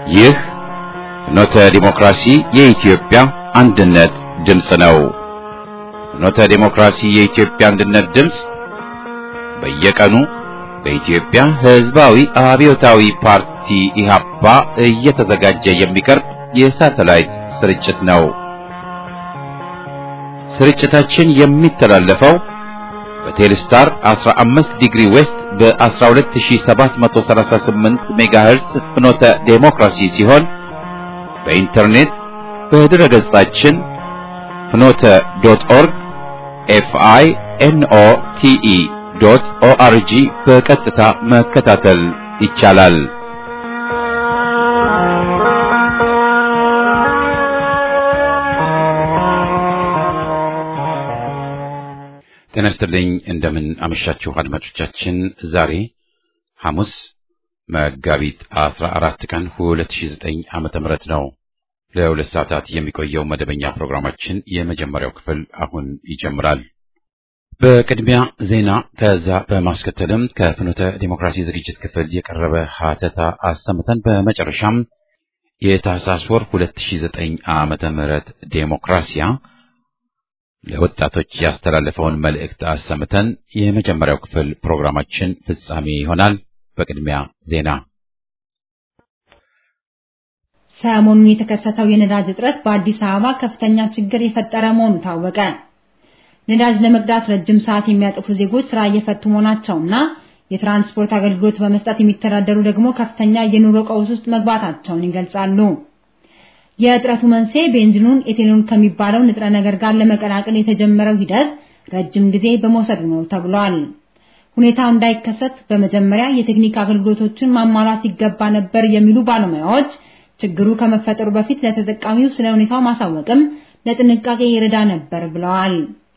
ይህ ፍኖተ ዲሞክራሲ የኢትዮጵያ አንድነት ድምፅ ነው። ፍኖተ ዲሞክራሲ የኢትዮጵያ አንድነት ድምፅ በየቀኑ በኢትዮጵያ ሕዝባዊ አብዮታዊ ፓርቲ ኢህአፓ እየተዘጋጀ የሚቀርብ የሳተላይት ስርጭት ነው። ስርጭታችን የሚተላለፈው በቴሌስታር 15 ዲግሪ ዌስት በ12738 ሜጋሄርስ ፍኖተ ዴሞክራሲ ሲሆን በኢንተርኔት በድረ ገጻችን ፍኖተ ዶት ኦርግ ኤፍአይ ኤንኦ ቲኢ ዶት ኦአርጂ በቀጥታ መከታተል ይቻላል። ጤና ይስጥልኝ። እንደምን አመሻችሁ አድማጮቻችን። ዛሬ ሐሙስ መጋቢት 14 ቀን 2009 ዓመተ ምህረት ነው። ለሁለት ሰዓታት የሚቆየው መደበኛ ፕሮግራማችን የመጀመሪያው ክፍል አሁን ይጀምራል። በቅድሚያ ዜና፣ ከዛ በማስከተልም ከፍኖተ ዲሞክራሲ ዝግጅት ክፍል የቀረበ ሀተታ አሰምተን በመጨረሻም የታህሳስ ወር 2009 ዓመተ ምህረት ዴሞክራሲያ ለወጣቶች ያስተላለፈውን መልእክት አሰምተን የመጀመሪያው ክፍል ፕሮግራማችን ፍጻሜ ይሆናል። በቅድሚያ ዜና። ሰሞኑን የተከሰተው የነዳጅ እጥረት በአዲስ አበባ ከፍተኛ ችግር የፈጠረ መሆኑ ታወቀ። ነዳጅ ለመቅዳት ረጅም ሰዓት የሚያጠፉ ዜጎች ስራ እየፈቱ መሆናቸውና የትራንስፖርት አገልግሎት በመስጠት የሚተዳደሩ ደግሞ ከፍተኛ የኑሮ ቀውስ ውስጥ መግባታቸውን ይገልጻሉ። የእጥረቱ መንስኤ ቤንዚኑን ኤቴኖል ከሚባለው ንጥረ ነገር ጋር ለመቀላቀል የተጀመረው ሂደት ረጅም ጊዜ በመውሰዱ ነው ተብሏል። ሁኔታው እንዳይከሰት በመጀመሪያ የቴክኒክ አገልግሎቶችን ማሟላት ይገባ ነበር የሚሉ ባለሙያዎች ችግሩ ከመፈጠሩ በፊት ለተጠቃሚው ስለ ሁኔታው ማሳወቅም ለጥንቃቄ ይረዳ ነበር ብለዋል።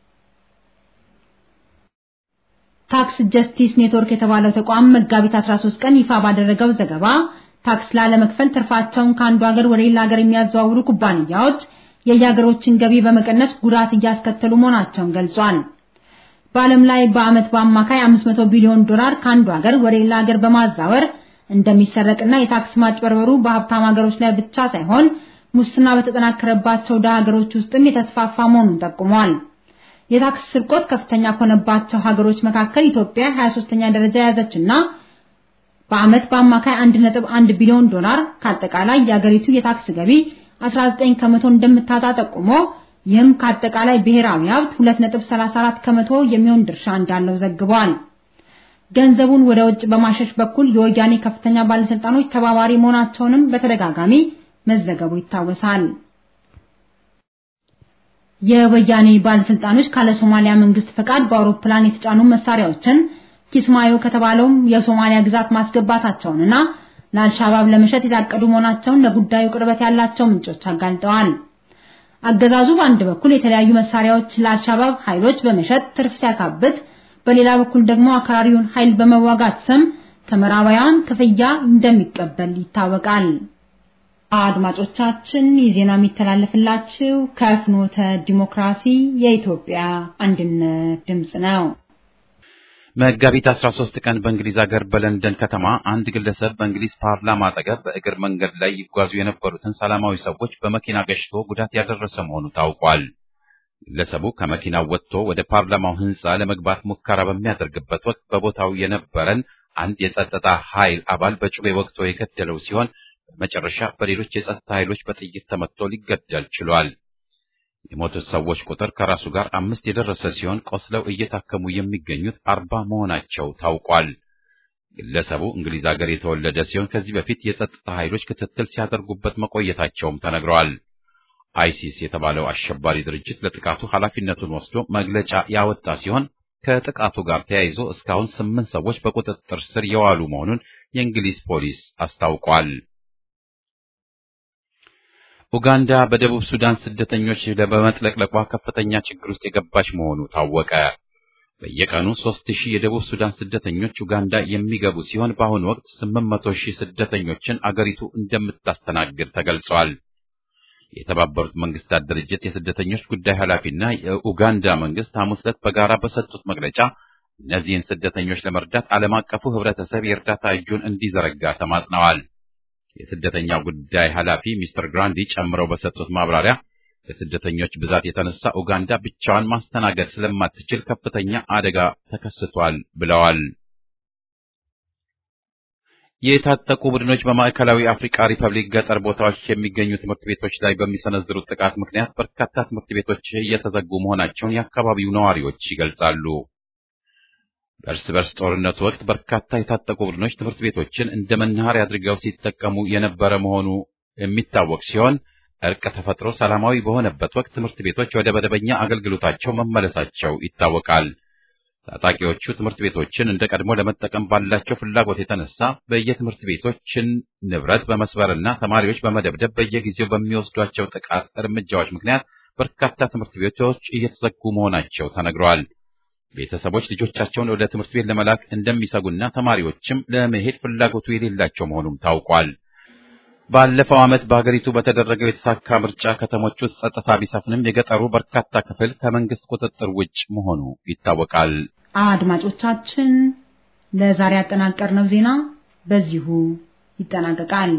ታክስ ጀስቲስ ኔትወርክ የተባለው ተቋም መጋቢት 13 ቀን ይፋ ባደረገው ዘገባ ታክስ ላለመክፈል ትርፋቸውን ከአንዱ ሀገር ወደ ሌላ ሀገር የሚያዘዋውሩ ኩባንያዎች የየሀገሮችን ገቢ በመቀነስ ጉዳት እያስከተሉ መሆናቸውን ገልጿል። በዓለም ላይ በዓመት በአማካይ 500 ቢሊዮን ዶላር ከአንዱ ሀገር ወደ ሌላ ሀገር በማዛወር እንደሚሰረቅና የታክስ ማጭበርበሩ በሀብታም ሀገሮች ላይ ብቻ ሳይሆን ሙስና በተጠናከረባቸው ደሃ ሀገሮች ውስጥም የተስፋፋ መሆኑን ጠቁሟል። የታክስ ስርቆት ከፍተኛ ከሆነባቸው ሀገሮች መካከል ኢትዮጵያ 23ኛ ደረጃ የያዘችና በዓመት በአማካይ 1.1 ቢሊዮን ዶላር ከአጠቃላይ የአገሪቱ የታክስ ገቢ 19 ከመቶ እንደምታጣ ጠቁሞ ይህም ከአጠቃላይ ብሔራዊ ሀብት 2.34 ከመቶ የሚሆን ድርሻ እንዳለው ዘግቧል። ገንዘቡን ወደ ውጭ በማሸሽ በኩል የወያኔ ከፍተኛ ባለስልጣኖች ተባባሪ መሆናቸውንም በተደጋጋሚ መዘገቡ ይታወሳል። የወያኔ ባለስልጣኖች ካለ ሶማሊያ መንግስት ፈቃድ በአውሮፕላን የተጫኑ መሳሪያዎችን ኪስማዮ ከተባለውም የሶማሊያ ግዛት ማስገባታቸውንና ለአልሻባብ ለመሸጥ የታቀዱ መሆናቸውን ለጉዳዩ ቅርበት ያላቸው ምንጮች አጋልጠዋል። አገዛዙ በአንድ በኩል የተለያዩ መሳሪያዎች ለአልሻባብ ኃይሎች በመሸጥ ትርፍ ሲያካብት፣ በሌላ በኩል ደግሞ አክራሪውን ኃይል በመዋጋት ስም ከምዕራባውያን ክፍያ እንደሚቀበል ይታወቃል። አድማጮቻችን ይህ ዜና የሚተላለፍላችሁ ከፍኖተ ዲሞክራሲ የኢትዮጵያ አንድነት ድምፅ ነው። መጋቢት 13 ቀን በእንግሊዝ ሀገር በለንደን ከተማ አንድ ግለሰብ በእንግሊዝ ፓርላማ አጠገብ በእግር መንገድ ላይ ይጓዙ የነበሩትን ሰላማዊ ሰዎች በመኪና ገጭቶ ጉዳት ያደረሰ መሆኑ ታውቋል። ግለሰቡ ከመኪናው ወጥቶ ወደ ፓርላማው ሕንፃ ለመግባት ሙከራ በሚያደርግበት ወቅት በቦታው የነበረን አንድ የጸጥታ ኃይል አባል በጩቤ ወቅቶ የገደለው ሲሆን በመጨረሻ በሌሎች የጸጥታ ኃይሎች በጥይት ተመትቶ ሊገደል ችሏል። የሞቱት ሰዎች ቁጥር ከራሱ ጋር አምስት የደረሰ ሲሆን ቆስለው እየታከሙ የሚገኙት አርባ መሆናቸው ታውቋል። ግለሰቡ እንግሊዝ ሀገር የተወለደ ሲሆን ከዚህ በፊት የጸጥታ ኃይሎች ክትትል ሲያደርጉበት መቆየታቸውም ተነግረዋል። አይሲስ የተባለው አሸባሪ ድርጅት ለጥቃቱ ኃላፊነቱን ወስዶ መግለጫ ያወጣ ሲሆን ከጥቃቱ ጋር ተያይዞ እስካሁን ስምንት ሰዎች በቁጥጥር ስር የዋሉ መሆኑን የእንግሊዝ ፖሊስ አስታውቋል። ኡጋንዳ በደቡብ ሱዳን ስደተኞች በመጥለቅለቋ ከፍተኛ ችግር ውስጥ የገባች መሆኑ ታወቀ። በየቀኑ ሦስት ሺህ የደቡብ ሱዳን ስደተኞች ኡጋንዳ የሚገቡ ሲሆን በአሁኑ ወቅት ስምንት መቶ ሺህ ስደተኞችን አገሪቱ እንደምታስተናግድ ተገልጿል። የተባበሩት መንግስታት ድርጅት የስደተኞች ጉዳይ ኃላፊና የኡጋንዳ መንግስት ሐሙስ ዕለት በጋራ በሰጡት መግለጫ እነዚህን ስደተኞች ለመርዳት ዓለም አቀፉ ህብረተሰብ የእርዳታ እጁን እንዲዘረጋ ተማጽነዋል። የስደተኛው ጉዳይ ኃላፊ ሚስተር ግራንዲ ጨምረው በሰጡት ማብራሪያ ከስደተኞች ብዛት የተነሳ ኡጋንዳ ብቻዋን ማስተናገድ ስለማትችል ከፍተኛ አደጋ ተከስቷል ብለዋል። የታጠቁ ቡድኖች በማዕከላዊ አፍሪካ ሪፐብሊክ ገጠር ቦታዎች የሚገኙ ትምህርት ቤቶች ላይ በሚሰነዝሩት ጥቃት ምክንያት በርካታ ትምህርት ቤቶች እየተዘጉ መሆናቸውን የአካባቢው ነዋሪዎች ይገልጻሉ። በእርስ በርስ ጦርነቱ ወቅት በርካታ የታጠቁ ቡድኖች ትምህርት ቤቶችን እንደ መናኸሪያ አድርገው ሲጠቀሙ የነበረ መሆኑ የሚታወቅ ሲሆን እርቅ ተፈጥሮ ሰላማዊ በሆነበት ወቅት ትምህርት ቤቶች ወደ መደበኛ አገልግሎታቸው መመለሳቸው ይታወቃል። ታጣቂዎቹ ትምህርት ቤቶችን እንደ ቀድሞ ለመጠቀም ባላቸው ፍላጎት የተነሳ በየትምህርት ቤቶችን ንብረት በመስበርና ተማሪዎች በመደብደብ በየጊዜው በሚወስዷቸው ጥቃት እርምጃዎች ምክንያት በርካታ ትምህርት ቤቶች እየተዘጉ መሆናቸው ተነግረዋል። ቤተሰቦች ልጆቻቸውን ወደ ትምህርት ቤት ለመላክ እንደሚሰጉና ተማሪዎችም ለመሄድ ፍላጎቱ የሌላቸው መሆኑም ታውቋል። ባለፈው ዓመት በሀገሪቱ በተደረገው የተሳካ ምርጫ ከተሞች ውስጥ ጸጥታ ቢሰፍንም የገጠሩ በርካታ ክፍል ከመንግስት ቁጥጥር ውጭ መሆኑ ይታወቃል። አድማጮቻችን፣ ለዛሬ ያጠናቀርነው ዜና በዚሁ ይጠናቀቃል።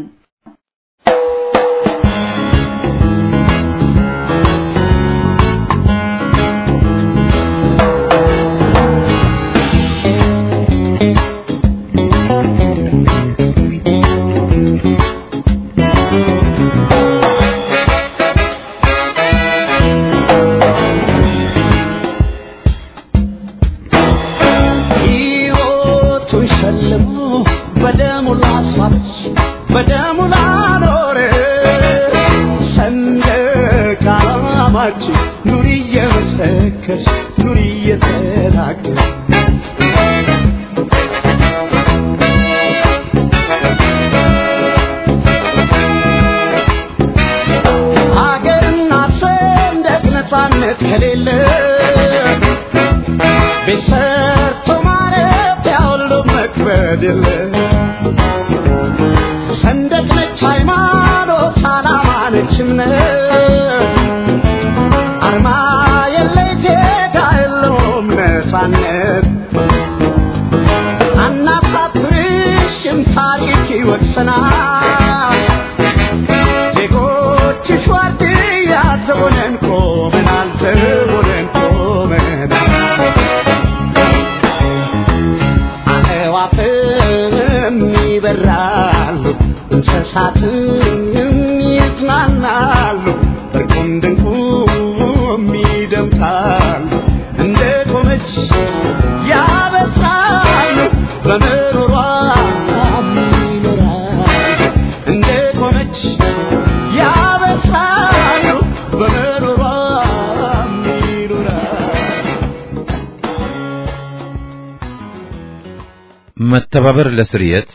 መተባበር ለስርየት፣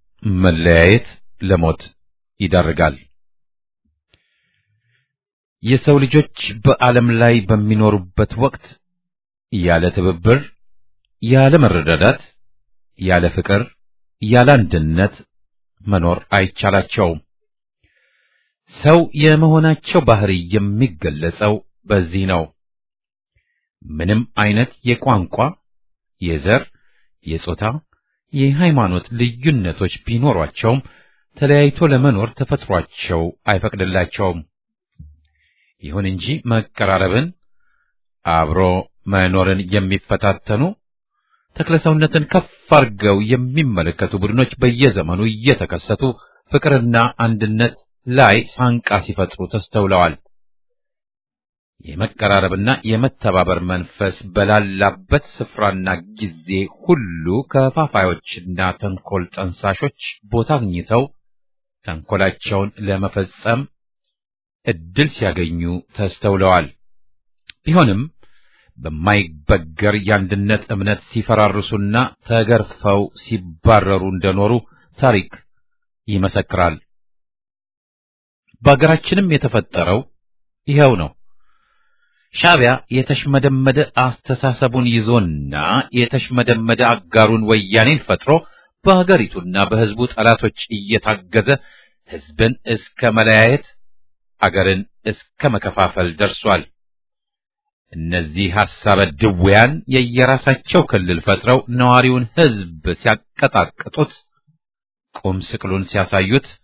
መለያየት ለሞት ይዳርጋል። የሰው ልጆች በዓለም ላይ በሚኖሩበት ወቅት ያለ ትብብር፣ ያለ መረዳዳት፣ ያለ ፍቅር፣ ያለ አንድነት መኖር አይቻላቸውም። ሰው የመሆናቸው ባህሪ የሚገለጸው በዚህ ነው። ምንም አይነት የቋንቋ፣ የዘር፣ የጾታ፣ የሃይማኖት ልዩነቶች ቢኖሯቸውም ተለያይቶ ለመኖር ተፈጥሯቸው አይፈቅድላቸውም። ይሁን እንጂ መቀራረብን፣ አብሮ መኖርን የሚፈታተኑ ተክለሰውነትን ከፍ አድርገው የሚመለከቱ ቡድኖች በየዘመኑ እየተከሰቱ ፍቅርና አንድነት ላይ ሳንቃ ሲፈጥሩ ተስተውለዋል። የመቀራረብና የመተባበር መንፈስ በላላበት ስፍራና ጊዜ ሁሉ ከፋፋዮችና ተንኮል ጠንሳሾች ቦታ አግኝተው ተንኮላቸውን ለመፈጸም እድል ሲያገኙ ተስተውለዋል። ቢሆንም በማይበገር የአንድነት እምነት ሲፈራርሱና ተገርፈው ሲባረሩ እንደኖሩ ታሪክ ይመሰክራል። በአገራችንም የተፈጠረው ይኸው ነው። ሻዕቢያ የተሽመደመደ አስተሳሰቡን ይዞና የተሽመደመደ አጋሩን ወያኔን ፈጥሮ በሀገሪቱና በሕዝቡ ጠላቶች እየታገዘ ሕዝብን እስከ መለያየት አገርን እስከ መከፋፈል ደርሷል። እነዚህ ሐሳበ ድውያን የየራሳቸው ክልል ፈጥረው ነዋሪውን ሕዝብ ሲያቀጣቅጡት፣ ቁም ስቅሉን ሲያሳዩት፣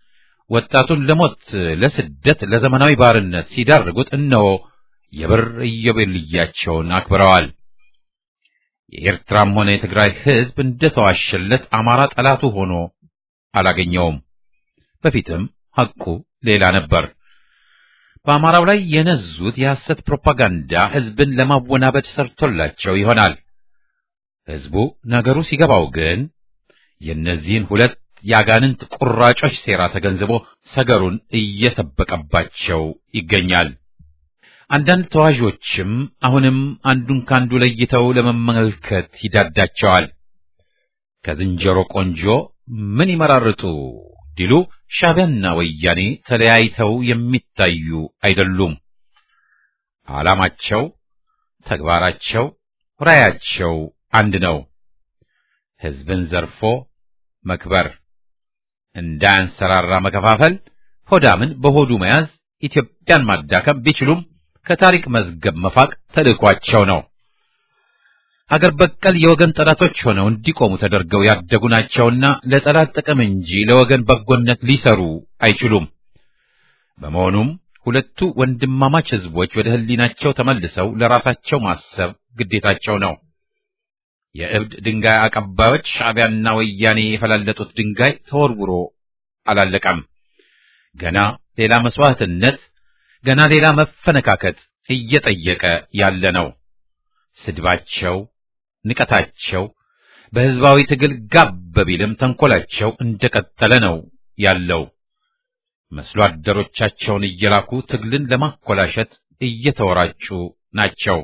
ወጣቱን ለሞት፣ ለስደት፣ ለዘመናዊ ባርነት ሲዳርጉት እነሆ የብር ኢዮቤልያቸውን አክብረዋል። የኤርትራም ሆነ የትግራይ ሕዝብ እንደተዋሸለት አማራ ጠላቱ ሆኖ አላገኘውም። በፊትም ሐቁ ሌላ ነበር። በአማራው ላይ የነዙት የሐሰት ፕሮፓጋንዳ ሕዝብን ለማወናበድ ሰርቶላቸው ይሆናል። ሕዝቡ ነገሩ ሲገባው ግን የእነዚህን ሁለት የአጋንንት ቁራጮች ሴራ ተገንዝቦ ሰገሩን እየሰበቀባቸው ይገኛል። አንዳንድ ተዋዦችም አሁንም አንዱን ካንዱ ለይተው ለመመልከት ይዳዳቸዋል። ከዝንጀሮ ቆንጆ ምን ይመራርጡ ዲሉ ሻዕቢያና ወያኔ ተለያይተው የሚታዩ አይደሉም። ዓላማቸው፣ ተግባራቸው፣ ራያቸው አንድ ነው። ሕዝብን ዘርፎ መክበር፣ እንዳያንሰራራ መከፋፈል፣ ሆዳምን በሆዱ መያዝ፣ ኢትዮጵያን ማዳከም ቢችሉም ከታሪክ መዝገብ መፋቅ ተልእኳቸው ነው። አገር በቀል የወገን ጠላቶች ሆነው እንዲቆሙ ተደርገው ያደጉ ናቸውና ለጠላት ጥቅም እንጂ ለወገን በጎነት ሊሰሩ አይችሉም። በመሆኑም ሁለቱ ወንድማማች ሕዝቦች ወደ ሕሊናቸው ተመልሰው ለራሳቸው ማሰብ ግዴታቸው ነው። የእብድ ድንጋይ አቀባዮች ሻዕቢያና ወያኔ የፈላለጡት ድንጋይ ተወርውሮ አላለቀም። ገና ሌላ መስዋዕትነት፣ ገና ሌላ መፈነካከት እየጠየቀ ያለ ነው። ስድባቸው፣ ንቀታቸው በሕዝባዊ ትግል ጋብ ቢልም ተንኮላቸው እንደቀጠለ ነው ያለው። መስሎ አደሮቻቸውን እየላኩ ትግልን ለማኮላሸት እየተወራጩ ናቸው።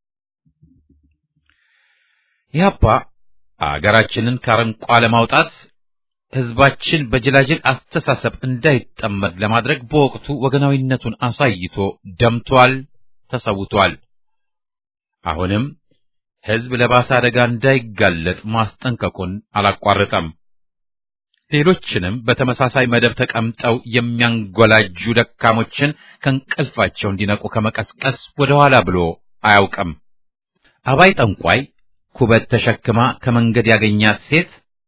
ኢህአፓ አገራችንን ከአረንቋ ለማውጣት ሕዝባችን በጅላጅል አስተሳሰብ እንዳይጠመድ ለማድረግ በወቅቱ ወገናዊነቱን አሳይቶ ደምቷል፣ ተሰውቷል። አሁንም ሕዝብ ለባሰ አደጋ እንዳይጋለጥ ማስጠንቀቁን አላቋረጠም። ሌሎችንም በተመሳሳይ መደብ ተቀምጠው የሚያንጎላጁ ደካሞችን ከእንቅልፋቸው እንዲነቁ ከመቀስቀስ ወደ ኋላ ብሎ አያውቅም። አባይ ጠንቋይ ኩበት ተሸክማ ከመንገድ ያገኛት ሴት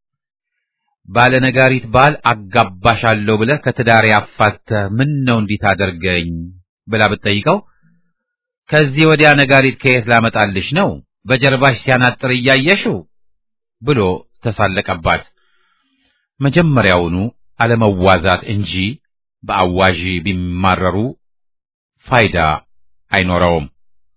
ባለነጋሪት ባል አጋባሻለሁ ብለህ ከትዳሬ አፋተህ ምን ነው እንዲህ ታደርገኝ ብላ ብትጠይቀው ከዚህ ወዲያ ነጋሪት ከየት ላመጣልሽ ነው በጀርባሽ ሲያናጥር እያየሽው ብሎ ተሳለቀባት። መጀመሪያውኑ አለመዋዛት እንጂ በአዋዢ ቢማረሩ ፋይዳ አይኖረውም።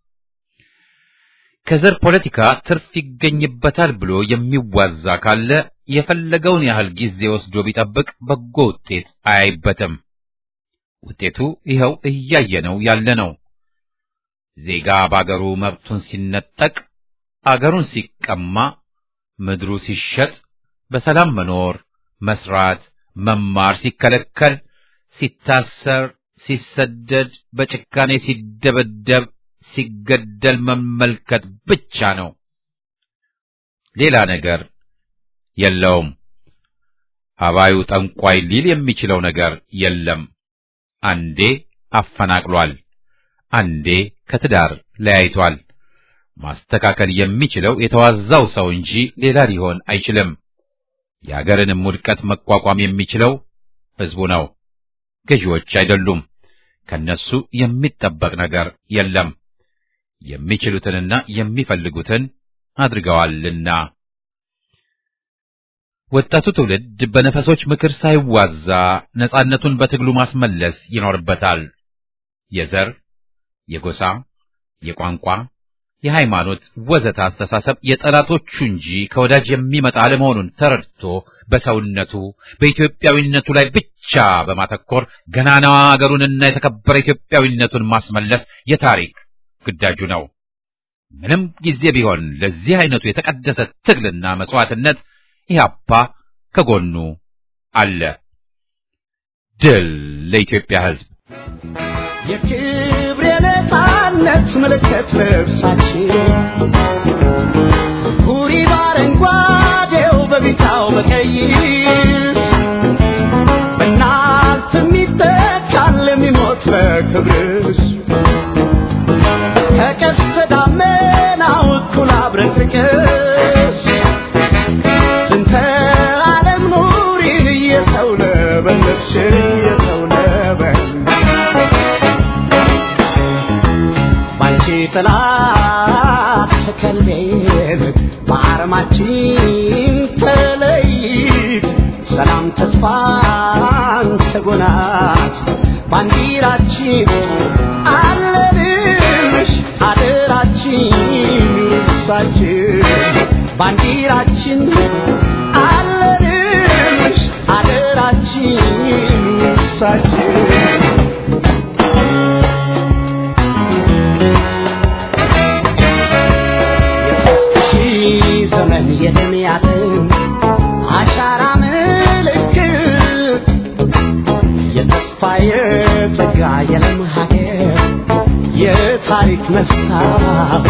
ከዘር ፖለቲካ ትርፍ ይገኝበታል ብሎ የሚዋዛ ካለ የፈለገውን ያህል ጊዜ ወስዶ ቢጠብቅ በጎ ውጤት አያይበትም። ውጤቱ ይኸው እያየነው ያለ ነው። ዜጋ በአገሩ መብቱን ሲነጠቅ፣ አገሩን ሲቀማ፣ ምድሩ ሲሸጥ፣ በሰላም መኖር፣ መስራት፣ መማር ሲከለከል፣ ሲታሰር፣ ሲሰደድ፣ በጭካኔ ሲደበደብ፣ ሲገደል መመልከት ብቻ ነው። ሌላ ነገር የለውም። አባዩ ጠንቋይ ሊል የሚችለው ነገር የለም። አንዴ አፈናቅሏል፣ አንዴ ከትዳር ለያይቷል። ማስተካከል የሚችለው የተዋዛው ሰው እንጂ ሌላ ሊሆን አይችልም። የአገርንም ውድቀት መቋቋም የሚችለው ሕዝቡ ነው፣ ገዢዎች አይደሉም። ከነሱ የሚጠበቅ ነገር የለም። የሚችሉትንና የሚፈልጉትን አድርገዋልና። ወጣቱ ትውልድ በነፈሶች ምክር ሳይዋዛ ነጻነቱን በትግሉ ማስመለስ ይኖርበታል። የዘር፣ የጎሳ፣ የቋንቋ፣ የሃይማኖት ወዘተ አስተሳሰብ የጠላቶቹ እንጂ ከወዳጅ የሚመጣ አለመሆኑን ተረድቶ በሰውነቱ በኢትዮጵያዊነቱ ላይ ብቻ በማተኮር ገናናዋ አገሩንና የተከበረ ኢትዮጵያዊነቱን ማስመለስ የታሪክ ግዳጁ ነው። ምንም ጊዜ ቢሆን ለዚህ አይነቱ የተቀደሰ ትግልና መስዋዕትነት ኢህአፓ ከጎኑ አለ። ድል ለኢትዮጵያ ሕዝብ! የክብር የነፃነት ምልክት ልብሳችን ሁሪ በአረንጓዴው በቢጫው በቀይ በእናንተ የሚተካል የሚሞት ለክብርሽ ከቀስተ ደመናው እኩል አብረቅርቅሽ ስንተ ዓለም ኑሪን እየተውለበለብሽ የተስፋን ሰጎናት ባንዲራችን አለንሽ አደራችን እርሳችን ባንዲራችን አለንሽ አደራችን እርሳችን የሦስት ሺህ ዘመን የደም ያጥም አሻራ ምልክት የተስፋ የጸጋ የለም ሀገር የታሪክ መስታወት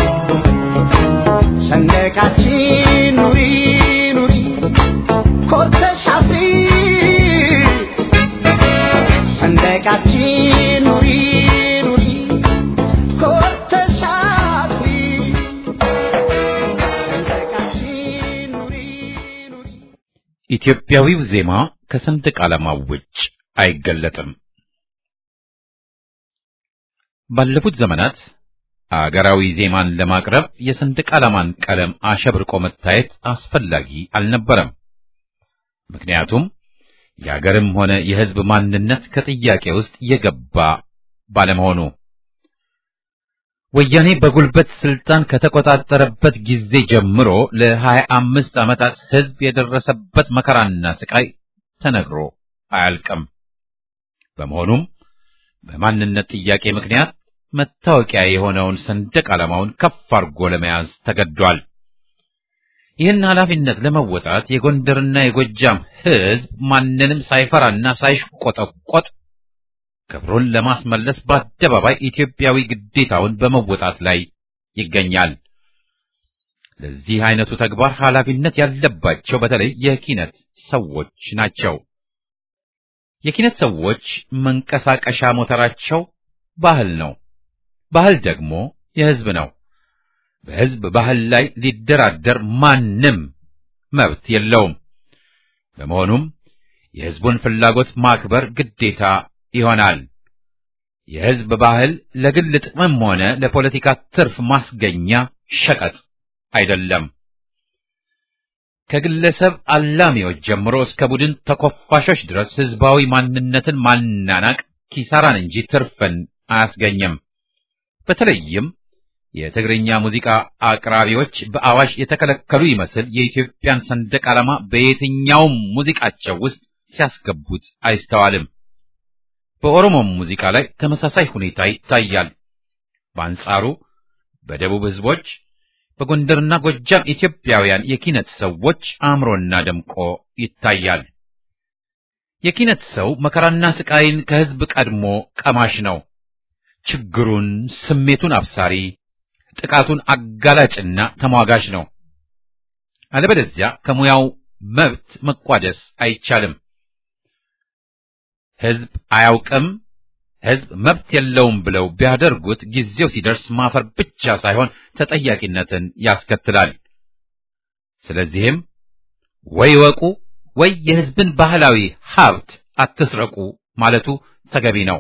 ሰንደቃችን ኑሪ ኑሪ ኮርተሽ አፍሪ ሰንደቃችን ኑሪ ኑሪ ኮርተሽ አፍሪ ሰንደቃችን ኑሪ ኑሪ ኢትዮጵያዊው ዜማ ከሰንደቅ ዓላማው ውጭ አይገለጥም። ባለፉት ዘመናት አገራዊ ዜማን ለማቅረብ የሰንደቅ ዓላማን ቀለም አሸብርቆ መታየት አስፈላጊ አልነበረም። ምክንያቱም የአገርም ሆነ የሕዝብ ማንነት ከጥያቄ ውስጥ የገባ ባለመሆኑ ወያኔ በጉልበት ስልጣን ከተቆጣጠረበት ጊዜ ጀምሮ ለሀያ አምስት ዓመታት ሕዝብ የደረሰበት መከራና ስቃይ ተነግሮ አያልቅም። በመሆኑም በማንነት ጥያቄ ምክንያት መታወቂያ የሆነውን ሰንደቅ ዓላማውን ከፍ አድርጎ ለመያዝ ተገዷል። ይህን ኃላፊነት ለመወጣት የጎንደርና የጎጃም ሕዝብ ማንንም ሳይፈራና ሳይሽቆጠቆጥ ክብሩን ለማስመለስ በአደባባይ ኢትዮጵያዊ ግዴታውን በመወጣት ላይ ይገኛል። ለዚህ አይነቱ ተግባር ኃላፊነት ያለባቸው በተለይ የኪነት ሰዎች ናቸው። የኪነት ሰዎች መንቀሳቀሻ ሞተራቸው ባህል ነው። ባህል ደግሞ የሕዝብ ነው። በሕዝብ ባህል ላይ ሊደራደር ማንም መብት የለውም። በመሆኑም የሕዝቡን ፍላጎት ማክበር ግዴታ ይሆናል። የሕዝብ ባህል ለግል ጥቅምም ሆነ ለፖለቲካ ትርፍ ማስገኛ ሸቀጥ አይደለም። ከግለሰብ አላሚዎች ጀምሮ እስከ ቡድን ተኮፋሾች ድረስ ሕዝባዊ ማንነትን ማናናቅ ኪሳራን እንጂ ትርፍን አያስገኝም። በተለይም የትግርኛ ሙዚቃ አቅራቢዎች በአዋጅ የተከለከሉ ይመስል የኢትዮጵያን ሰንደቅ ዓላማ በየትኛውም ሙዚቃቸው ውስጥ ሲያስገቡት አይስተዋልም። በኦሮሞም ሙዚቃ ላይ ተመሳሳይ ሁኔታ ይታያል። በአንጻሩ በደቡብ ሕዝቦች በጎንደርና ጎጃም ኢትዮጵያውያን የኪነት ሰዎች አምሮና ደምቆ ይታያል። የኪነት ሰው መከራና ስቃይን ከሕዝብ ቀድሞ ቀማሽ ነው። ችግሩን፣ ስሜቱን አብሳሪ፣ ጥቃቱን አጋላጭና ተሟጋች ነው። አለበለዚያ ከሙያው መብት መቋደስ አይቻልም። ሕዝብ አያውቅም፣ ሕዝብ መብት የለውም ብለው ቢያደርጉት ጊዜው ሲደርስ ማፈር ብቻ ሳይሆን ተጠያቂነትን ያስከትላል። ስለዚህም ወይ ወቁ ወይ የሕዝብን ባህላዊ ሀብት አትስረቁ ማለቱ ተገቢ ነው።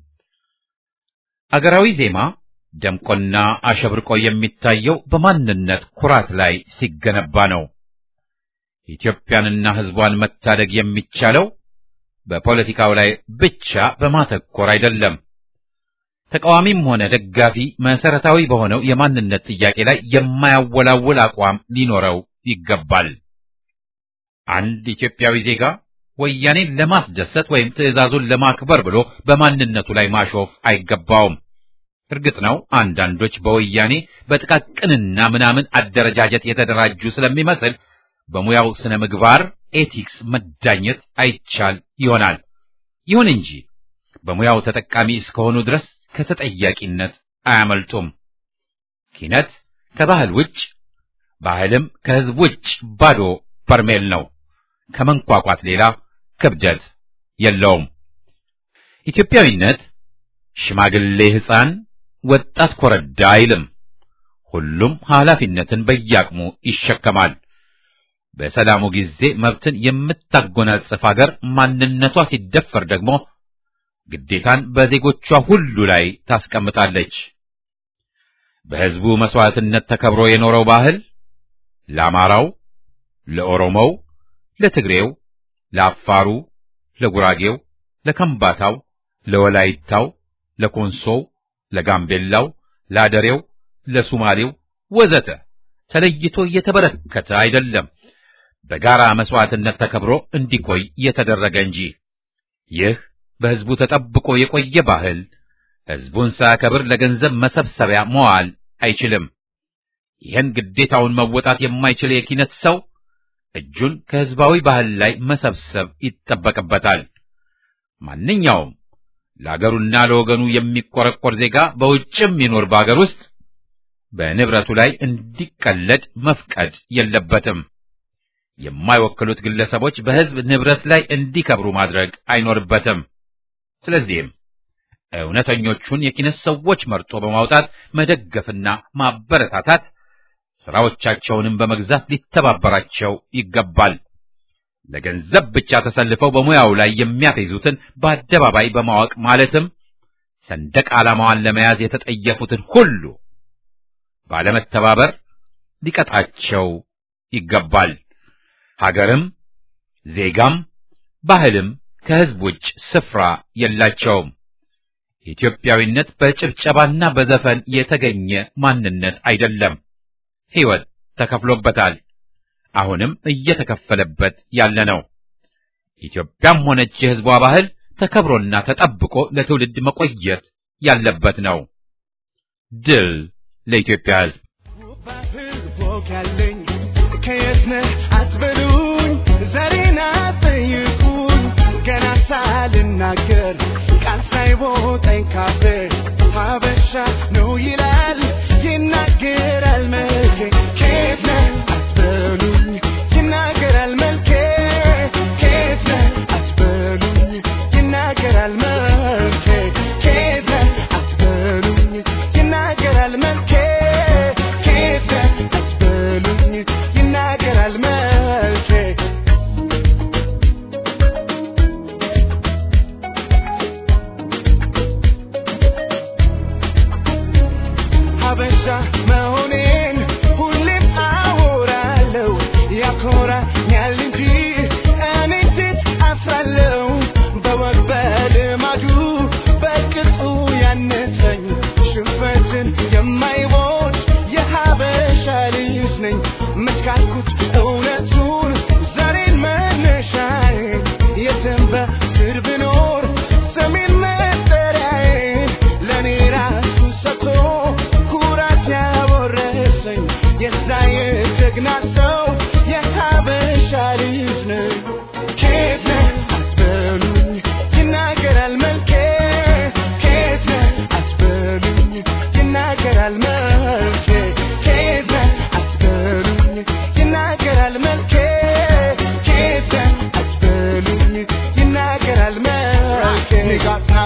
አገራዊ ዜማ ደምቆና አሸብርቆ የሚታየው በማንነት ኩራት ላይ ሲገነባ ነው። ኢትዮጵያንና ሕዝቧን መታደግ የሚቻለው በፖለቲካው ላይ ብቻ በማተኮር አይደለም። ተቃዋሚም ሆነ ደጋፊ መሰረታዊ በሆነው የማንነት ጥያቄ ላይ የማያወላውል አቋም ሊኖረው ይገባል። አንድ ኢትዮጵያዊ ዜጋ ወያኔን ለማስደሰት ወይም ትዕዛዙን ለማክበር ብሎ በማንነቱ ላይ ማሾፍ አይገባውም። እርግጥ ነው አንዳንዶች በወያኔ በጥቃቅንና ምናምን አደረጃጀት የተደራጁ ስለሚመስል በሙያው ስነ ምግባር ኤቲክስ መዳኘት አይቻል ይሆናል። ይሁን እንጂ በሙያው ተጠቃሚ እስከሆኑ ድረስ ከተጠያቂነት አያመልጡም። ኪነት ከባህል ውጭ፣ ባህልም ከሕዝብ ውጭ ባዶ በርሜል ነው። ከመንቋቋት ሌላ ክብደት የለውም። ኢትዮጵያዊነት ሽማግሌ ሕፃን፣ ወጣት ኮረዳ አይልም። ሁሉም ኃላፊነትን በየአቅሙ ይሸከማል። በሰላሙ ጊዜ መብትን የምታጎናጽፍ አገር ማንነቷ ሲደፈር ደግሞ ግዴታን በዜጎቿ ሁሉ ላይ ታስቀምጣለች። በሕዝቡ መስዋዕትነት ተከብሮ የኖረው ባህል ለአማራው፣ ለኦሮሞው፣ ለትግሬው፣ ለአፋሩ፣ ለጉራጌው፣ ለከምባታው፣ ለወላይታው፣ ለኮንሶው፣ ለጋምቤላው፣ ለአደሬው፣ ለሱማሌው ወዘተ ተለይቶ እየተበረከተ አይደለም፣ በጋራ መስዋዕትነት ተከብሮ እንዲቆይ የተደረገ እንጂ። ይህ በሕዝቡ ተጠብቆ የቆየ ባህል ሕዝቡን ሳያከብር ለገንዘብ መሰብሰቢያ መዋል አይችልም። ይህን ግዴታውን መወጣት የማይችል የኪነት ሰው እጁን ከሕዝባዊ ባህል ላይ መሰብሰብ ይጠበቅበታል። ማንኛውም ለአገሩና ለወገኑ የሚቆረቆር ዜጋ በውጭም ይኖር በአገር ውስጥ በንብረቱ ላይ እንዲቀለድ መፍቀድ የለበትም። የማይወክሉት ግለሰቦች በሕዝብ ንብረት ላይ እንዲከብሩ ማድረግ አይኖርበትም። ስለዚህም እውነተኞቹን የኪነት ሰዎች መርጦ በማውጣት መደገፍና ማበረታታት፣ ሥራዎቻቸውንም በመግዛት ሊተባበራቸው ይገባል። ለገንዘብ ብቻ ተሰልፈው በሙያው ላይ የሚያፌዙትን በአደባባይ በማወቅ ማለትም ሰንደቅ ዓላማዋን ለመያዝ የተጠየፉትን ሁሉ ባለመተባበር ሊቀጣቸው ይገባል። ሀገርም ዜጋም ባህልም ከሕዝብ ውጭ ስፍራ የላቸውም። ኢትዮጵያዊነት በጭብጨባና በዘፈን የተገኘ ማንነት አይደለም። ሕይወት ተከፍሎበታል። አሁንም እየተከፈለበት ያለ ነው። ኢትዮጵያም ሆነች የሕዝቧ ባህል ተከብሮና ተጠብቆ ለትውልድ መቆየት ያለበት ነው። ድል ለኢትዮጵያ ሕዝብ! ባህል ወግ ያለኝ ከየት ነህ አትበሉኝ፣ ዛሬን አትጠይቁኝ። ገና ሳልናገር ቃል ሳይቦጠኝ ካፌ ሀበሻ ነው ይላል ይናገራል መልኬ። ከየት ነህ አትበሉኝ፣ ይናገራል መልኬ። ከየት ነህ አትበሉኝ፣ ይናገራል መልኬ። ከየት ነህ አትበሉኝ፣ ይናገራል መልኬ። ከየት ነህ አትበሉኝ፣ ይናገራል መልኬ። ሀበሻ መሆኔን ሁሌም አወራለሁ ያኮራኛል እንጂ እኔ እንዴት አፍራለሁ በወግ በልማዱ በቅጡ ያነሰኝ ሽንፈትን የማይሞት የሀበሻ ልጅ ነኝ መትካልኩት እውነቱን ዛሬን መነሻዬ የትም በምድር ብኖር ሰሜን መጠሪያዬ ለእኔ ራሱ ሰጥቶ ኩራት ያወረሰኝ የዛ የጀግና ሰው የሀበሻ ልጅ ነኝ። ከየት ነህ አትበሉኝ፣ ይናገራል መልኬ። ከየት ነህ አትበሉኝ፣ ይናገራል መልኬ። ከየት ነህ አትበሉኝ፣ ይናገራል መልኬ። ከየት ነህ አትበሉኝ፣ ይናገራል መልኬ። ንጋት ነው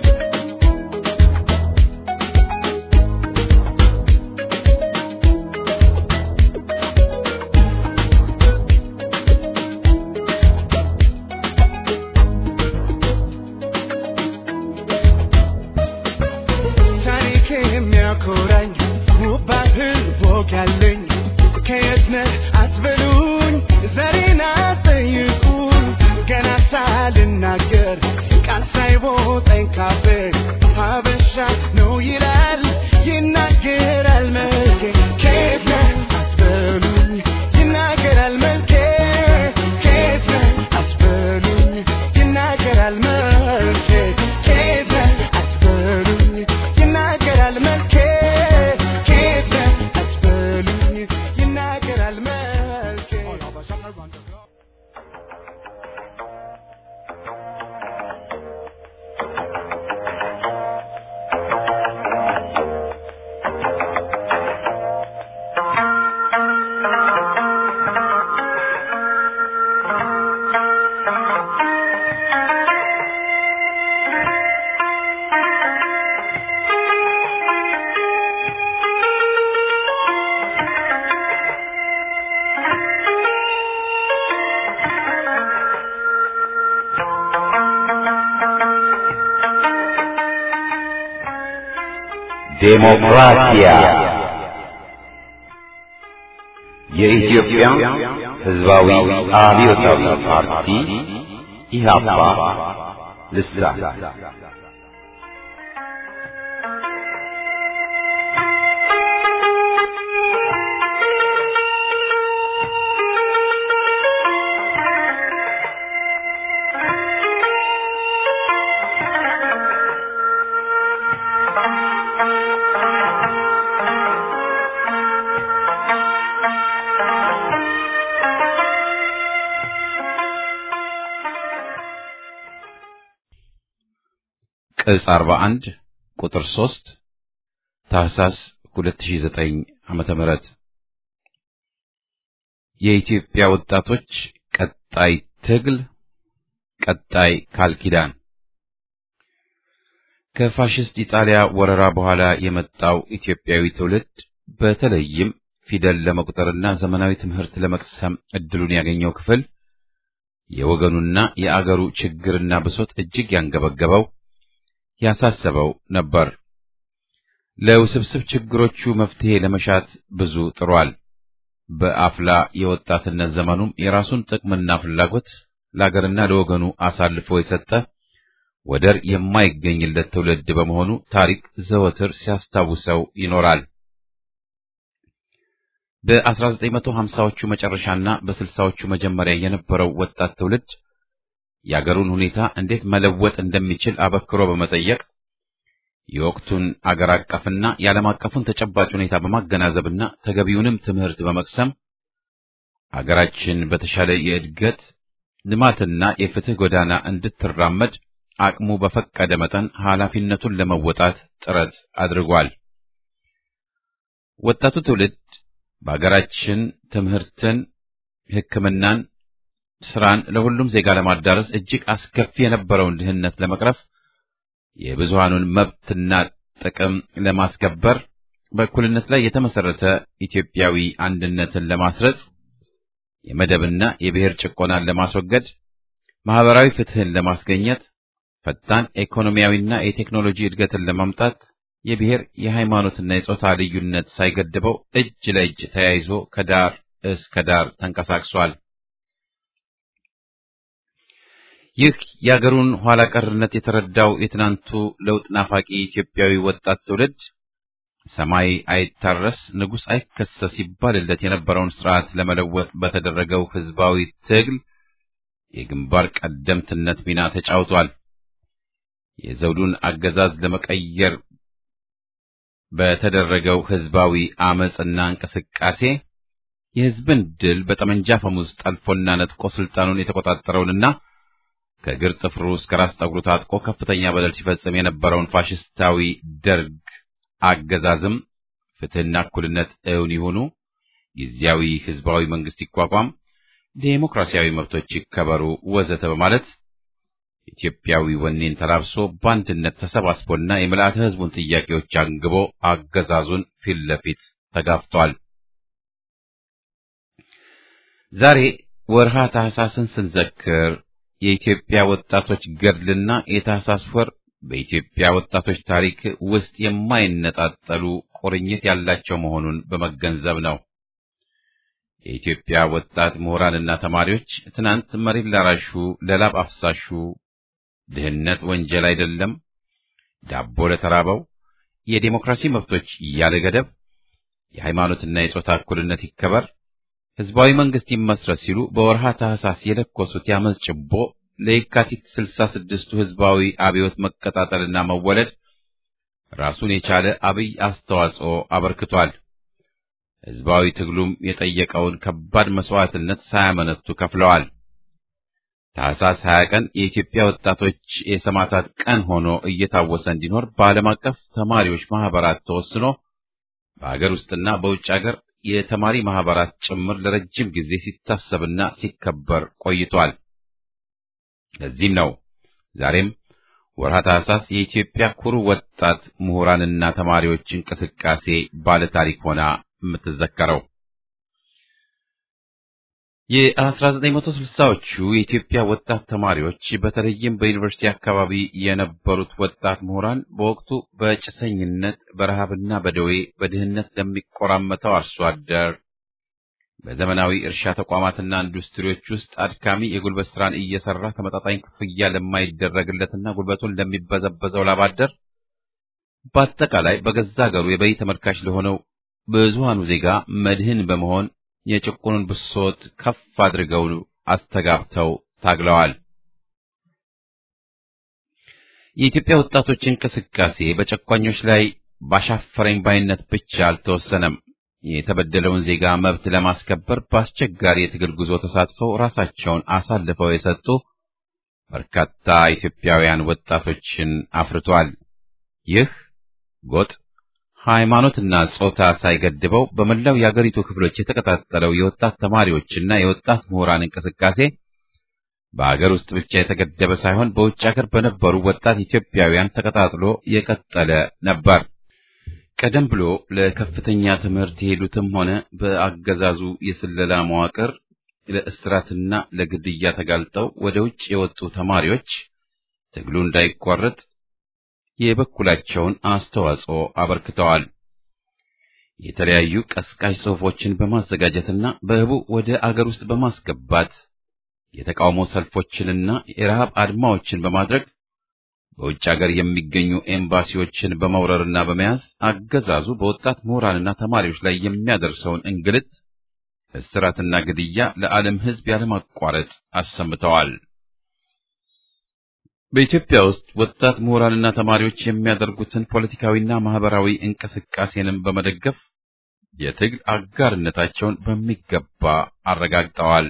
ታሪክ የሚያኮራኝ ውብ ባህል ወግ ያለኝ ከየት ነህ አትበሉኝ፣ ዛሬን አትጠይቁኝ። ገና ሳልናገር ቃል ሳይቦጠኝ ካፌ ሀበሻ ነው ይላል ይናገራል መልኬ። ከየት ነህ አትበሉኝ፣ ይናገራል መልኬ። ከየት ነህ አትበሉኝ፣ ይናገራል መልኬ። ከየት ነህ አትበሉኝ፣ ይናገራል መልኬ። ከየት ነህ አትበሉኝ፣ ይናገራል መልኬ። ዴሞክራሲያ የኢትዮጵያ ሕዝባዊ አብዮታዊ ፓርቲ ኢህአፓ ልሳን ቅጽ 41 ቁጥር 3 ታህሳስ 2009 ዓመተ ምህረት የኢትዮጵያ ወጣቶች ቀጣይ ትግል ቀጣይ ቃል ኪዳን ከፋሽስት ኢጣሊያ ወረራ በኋላ የመጣው ኢትዮጵያዊ ትውልድ በተለይም ፊደል ለመቁጠርና ዘመናዊ ትምህርት ለመቅሰም እድሉን ያገኘው ክፍል የወገኑና የአገሩ ችግርና ብሶት እጅግ ያንገበገበው ያሳሰበው ነበር። ለውስብስብ ችግሮቹ መፍትሄ ለመሻት ብዙ ጥሯል። በአፍላ የወጣትነት ዘመኑም የራሱን ጥቅምና ፍላጎት ለአገርና ለወገኑ አሳልፎ የሰጠ ወደር የማይገኝለት ትውልድ በመሆኑ ታሪክ ዘወትር ሲያስታውሰው ይኖራል። በ1950ዎቹ መጨረሻና በ60ዎቹ መጀመሪያ የነበረው ወጣት ትውልድ የአገሩን ሁኔታ እንዴት መለወጥ እንደሚችል አበክሮ በመጠየቅ የወቅቱን አገር አቀፍና የዓለም አቀፉን ተጨባጭ ሁኔታ በማገናዘብና ተገቢውንም ትምህርት በመቅሰም አገራችን በተሻለ የእድገት ልማትና የፍትህ ጎዳና እንድትራመድ አቅሙ በፈቀደ መጠን ኃላፊነቱን ለመወጣት ጥረት አድርጓል። ወጣቱ ትውልድ በአገራችን ትምህርትን፣ ሕክምናን፣ ስራን ለሁሉም ዜጋ ለማዳረስ እጅግ አስከፊ የነበረውን ድህነት ለመቅረፍ የብዙሃኑን መብትና ጥቅም ለማስከበር በእኩልነት ላይ የተመሰረተ ኢትዮጵያዊ አንድነትን ለማስረጽ የመደብና የብሔር ጭቆናን ለማስወገድ ማህበራዊ ፍትህን ለማስገኘት ፈጣን ኢኮኖሚያዊና የቴክኖሎጂ እድገትን ለማምጣት የብሔር የሃይማኖትና የጾታ ልዩነት ሳይገድበው እጅ ለእጅ ተያይዞ ከዳር እስከ ዳር ተንቀሳቅሷል። ይህ የአገሩን ኋላ ቀርነት የተረዳው የትናንቱ ለውጥ ናፋቂ ኢትዮጵያዊ ወጣት ትውልድ ሰማይ አይታረስ ንጉሥ አይከሰስ ይባልለት የነበረውን ስርዓት ለመለወጥ በተደረገው ህዝባዊ ትግል የግንባር ቀደምትነት ሚና ተጫውቷል። የዘውዱን አገዛዝ ለመቀየር በተደረገው ህዝባዊ አመጽና እንቅስቃሴ የህዝብን ድል በጠመንጃ ፈሙዝ ጠልፎና ነጥቆ ስልጣኑን የተቆጣጠረውንና ከእግር ጥፍሩ እስከ ራስ ጠጉሩ ታጥቆ ከፍተኛ በደል ሲፈጽም የነበረውን ፋሽስታዊ ደርግ አገዛዝም ፍትህና እኩልነት እውን ይሁኑ፣ ጊዜያዊ ህዝባዊ መንግስት ይቋቋም፣ ዴሞክራሲያዊ መብቶች ይከበሩ፣ ወዘተ በማለት ኢትዮጵያዊ ወኔን ተላብሶ በአንድነት ተሰባስቦና የምልአተ ህዝቡን ጥያቄዎች አንግቦ አገዛዙን ፊት ለፊት ተጋፍቷል። ዛሬ ወርሃ ታህሳስን ስንዘክር የኢትዮጵያ ወጣቶች ገድልና የታህሳስ ወር በኢትዮጵያ ወጣቶች ታሪክ ውስጥ የማይነጣጠሉ ቁርኝት ያላቸው መሆኑን በመገንዘብ ነው። የኢትዮጵያ ወጣት ምሁራንና ተማሪዎች ትናንት መሬት ላራሹ፣ ለላብ አፍሳሹ ድህነት ወንጀል አይደለም፣ ዳቦ ለተራበው፣ የዴሞክራሲ መብቶች ያለ ገደብ፣ የሃይማኖትና የጾታ እኩልነት ይከበር፣ ህዝባዊ መንግስት ይመስረት ሲሉ በወርሃ ታህሳስ የለኮሱት ያመጽ ጭቦ ለየካቲት ስልሳ ስድስቱ ህዝባዊ አብዮት መቀጣጠልና መወለድ ራሱን የቻለ አብይ አስተዋጽኦ አበርክቷል። ህዝባዊ ትግሉም የጠየቀውን ከባድ መስዋዕትነት ሳያመነቱ ከፍለዋል። ታህሳስ 20 ቀን የኢትዮጵያ ወጣቶች የሰማዕታት ቀን ሆኖ እየታወሰ እንዲኖር በዓለም አቀፍ ተማሪዎች ማህበራት ተወስኖ በአገር ውስጥና በውጭ አገር የተማሪ ማህበራት ጭምር ለረጅም ጊዜ ሲታሰብና ሲከበር ቆይቷል። ለዚህም ነው ዛሬም ወርሃ ታህሳስ የኢትዮጵያ ኩሩ ወጣት ምሁራንና ተማሪዎች እንቅስቃሴ ባለ ታሪክ ሆና የምትዘከረው። የ1960ዎቹ የኢትዮጵያ ወጣት ተማሪዎች በተለይም በዩኒቨርሲቲ አካባቢ የነበሩት ወጣት ምሁራን በወቅቱ በጭሰኝነት በረሃብና በደዌ በድህነት ለሚቆራመተው አርሶ አደር፣ በዘመናዊ እርሻ ተቋማትና ኢንዱስትሪዎች ውስጥ አድካሚ የጉልበት ስራን እየሰራ ተመጣጣኝ ክፍያ ለማይደረግለትና ጉልበቱን ለሚበዘበዘው ላባደር በአጠቃላይ በገዛ ሀገሩ የበይ ተመልካች ለሆነው ብዙሃኑ ዜጋ መድህን በመሆን የጭቁኑን ብሶት ከፍ አድርገው አስተጋብተው ታግለዋል። የኢትዮጵያ ወጣቶች እንቅስቃሴ በጨቋኞች ላይ ባሻፈረኝ ባይነት ብቻ አልተወሰነም። የተበደለውን ዜጋ መብት ለማስከበር በአስቸጋሪ የትግል ጉዞ ተሳትፈው ራሳቸውን አሳልፈው የሰጡ በርካታ ኢትዮጵያውያን ወጣቶችን አፍርቷል። ይህ ጎጥ ሃይማኖትና ጾታ ሳይገድበው በመላው የአገሪቱ ክፍሎች የተቀጣጠለው የወጣት ተማሪዎችና የወጣት ምሁራን እንቅስቃሴ በአገር ውስጥ ብቻ የተገደበ ሳይሆን በውጭ አገር በነበሩ ወጣት ኢትዮጵያውያን ተቀጣጥሎ የቀጠለ ነበር። ቀደም ብሎ ለከፍተኛ ትምህርት የሄዱትም ሆነ በአገዛዙ የስለላ መዋቅር ለእስራትና ለግድያ ተጋልጠው ወደ ውጭ የወጡ ተማሪዎች ትግሉ እንዳይቋረጥ የበኩላቸውን አስተዋጽኦ አበርክተዋል። የተለያዩ ቀስቃሽ ጽሑፎችን በማዘጋጀትና በህቡ ወደ አገር ውስጥ በማስገባት የተቃውሞ ሰልፎችንና የረሃብ አድማዎችን በማድረግ በውጭ አገር የሚገኙ ኤምባሲዎችን በመውረርና በመያዝ አገዛዙ በወጣት ምሁራንና ተማሪዎች ላይ የሚያደርሰውን እንግልት፣ እስራትና ግድያ ለዓለም ሕዝብ ያለማቋረጥ አሰምተዋል። በኢትዮጵያ ውስጥ ወጣት ምሁራንና ተማሪዎች የሚያደርጉትን ፖለቲካዊና ማህበራዊ እንቅስቃሴንም በመደገፍ የትግል አጋርነታቸውን በሚገባ አረጋግጠዋል።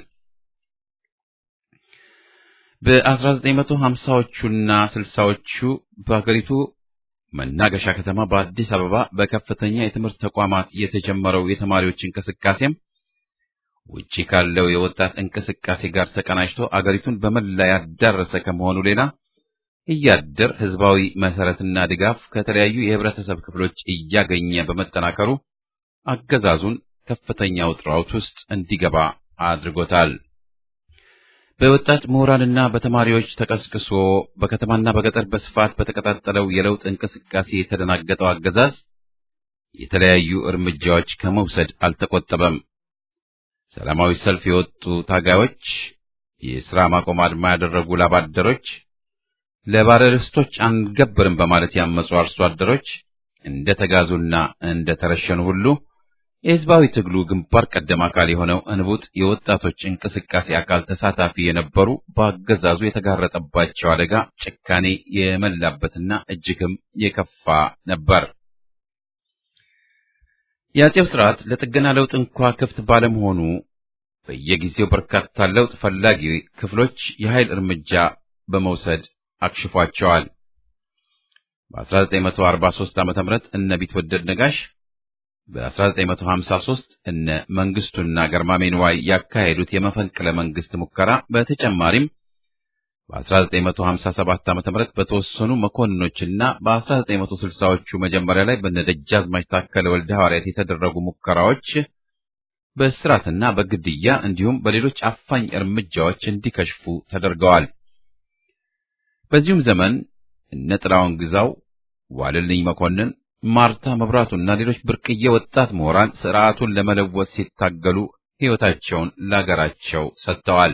በ1950ዎቹና 60ዎቹ በሀገሪቱ መናገሻ ከተማ በአዲስ አበባ በከፍተኛ የትምህርት ተቋማት የተጀመረው የተማሪዎች እንቅስቃሴም ውጪ ካለው የወጣት እንቅስቃሴ ጋር ተቀናጅቶ አገሪቱን በመላ ያዳረሰ ከመሆኑ ሌላ እያደር ህዝባዊ መሰረትና ድጋፍ ከተለያዩ የህብረተሰብ ክፍሎች እያገኘ በመጠናከሩ አገዛዙን ከፍተኛ ውጥረት ውስጥ እንዲገባ አድርጎታል። በወጣት ምሁራንና በተማሪዎች ተቀስቅሶ በከተማና በገጠር በስፋት በተቀጣጠለው የለውጥ እንቅስቃሴ የተደናገጠው አገዛዝ የተለያዩ እርምጃዎች ከመውሰድ አልተቆጠበም። ሰላማዊ ሰልፍ የወጡ ታጋዮች፣ የሥራ ማቆም አድማ ያደረጉ ላባደሮች፣ ለባለርስቶች አንገብርም በማለት ያመፁ አርሶ አደሮች እንደ ተጋዙና እንደ ተረሸኑ ሁሉ የህዝባዊ ትግሉ ግንባር ቀደም አካል የሆነው እንቡጥ የወጣቶች እንቅስቃሴ አካል ተሳታፊ የነበሩ በአገዛዙ የተጋረጠባቸው አደጋ ጭካኔ የመላበትና እጅግም የከፋ ነበር። የአጼው ስርዓት ለጥገና ለውጥ እንኳ ክፍት ባለመሆኑ በየጊዜው በርካታ ለውጥ ፈላጊ ክፍሎች የኃይል እርምጃ በመውሰድ አክሽፏቸዋል። በ1943 ዓ.ም እነ ቢትወደድ ነጋሽ በ1953 እነ መንግስቱና ገርማሜ ንዋይ ያካሄዱት የመፈንቅለ መንግስት ሙከራ በተጨማሪም በ1957 ዓ.ም በተወሰኑ መኮንኖችና በ1960ዎቹ መጀመሪያ ላይ በነደጃዝማች ታከለ ወልደ ሐዋርያት የተደረጉ ሙከራዎች በእስራትና በግድያ እንዲሁም በሌሎች አፋኝ እርምጃዎች እንዲከሽፉ ተደርገዋል። በዚሁም ዘመን እነ ጥላውን ግዛው፣ ዋልልኝ መኮንን ማርታ መብራቱና ሌሎች ብርቅዬ ወጣት ምሁራን ስርዓቱን ለመለወጥ ሲታገሉ ሕይወታቸውን ለአገራቸው ሰጥተዋል።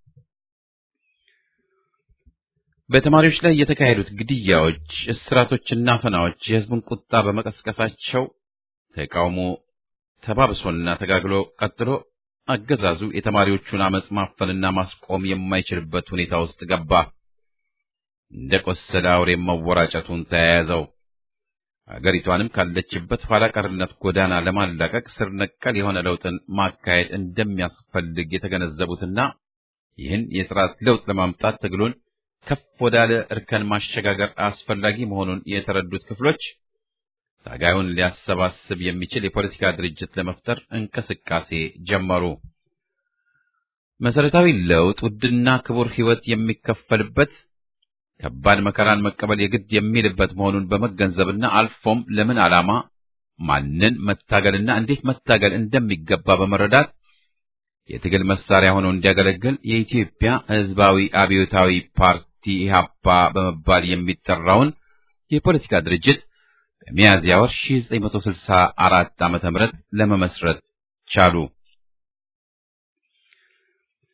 በተማሪዎች ላይ የተካሄዱት ግድያዎች፣ እስራቶችና አፈናዎች የሕዝቡን ቁጣ በመቀስቀሳቸው ተቃውሞ ተባብሶና ተጋግሎ ቀጥሎ አገዛዙ የተማሪዎቹን አመጽ ማፈንና ማስቆም የማይችልበት ሁኔታ ውስጥ ገባ። እንደ ቆሰለ አውሬ መወራጨቱን ተያያዘው። አገሪቷንም ካለችበት ኋላ ቀርነት ጎዳና ለማላቀቅ ስር ነቀል የሆነ ለውጥን ማካሄድ እንደሚያስፈልግ የተገነዘቡትና ይህን የስርዓት ለውጥ ለማምጣት ትግሉን ከፍ ወዳለ እርከን ማሸጋገር አስፈላጊ መሆኑን የተረዱት ክፍሎች ታጋዩን ሊያሰባስብ የሚችል የፖለቲካ ድርጅት ለመፍጠር እንቅስቃሴ ጀመሩ። መሰረታዊ ለውጥ ውድና ክቡር ሕይወት የሚከፈልበት ከባድ መከራን መቀበል የግድ የሚልበት መሆኑን በመገንዘብና አልፎም ለምን ዓላማ ማንን መታገልና እንዴት መታገል እንደሚገባ በመረዳት የትግል መሳሪያ ሆኖ እንዲያገለግል የኢትዮጵያ ሕዝባዊ አብዮታዊ ፓርቲ ኢህአፓ በመባል የሚጠራውን የፖለቲካ ድርጅት በሚያዝያ ወር 1964 ዓመተ ምህረት ለመመስረት ቻሉ።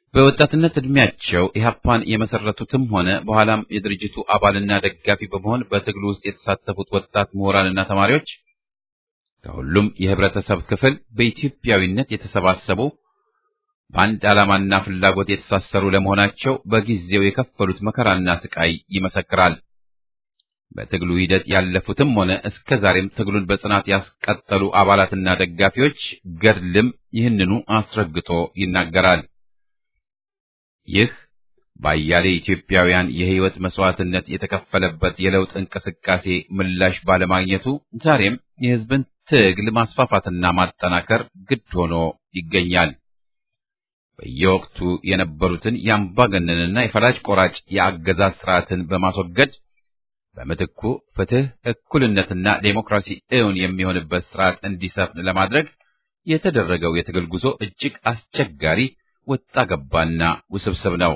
በወጣትነት ዕድሜያቸው ኢህአፓን የመሰረቱትም ሆነ በኋላም የድርጅቱ አባልና ደጋፊ በመሆን በትግሉ ውስጥ የተሳተፉት ወጣት ምሁራንና ተማሪዎች ከሁሉም የህብረተሰብ ክፍል በኢትዮጵያዊነት የተሰባሰቡ በአንድ ዓላማና ፍላጎት የተሳሰሩ ለመሆናቸው በጊዜው የከፈሉት መከራና ስቃይ ይመሰክራል። በትግሉ ሂደት ያለፉትም ሆነ እስከ ዛሬም ትግሉን በጽናት ያስቀጠሉ አባላትና ደጋፊዎች ገድልም ይህንኑ አስረግጦ ይናገራል። ይህ በአያሌ ኢትዮጵያውያን የህይወት መስዋዕትነት የተከፈለበት የለውጥ እንቅስቃሴ ምላሽ ባለማግኘቱ ዛሬም የህዝብን ትግል ማስፋፋትና ማጠናከር ግድ ሆኖ ይገኛል። በየወቅቱ የነበሩትን የአምባገነንና የፈላጭ ቆራጭ የአገዛዝ ስርዓትን በማስወገድ በምትኩ ፍትህ፣ እኩልነትና ዴሞክራሲ እውን የሚሆንበት ስርዓት እንዲሰፍን ለማድረግ የተደረገው የትግል ጉዞ እጅግ አስቸጋሪ፣ ወጣ ገባና ውስብስብ ነው።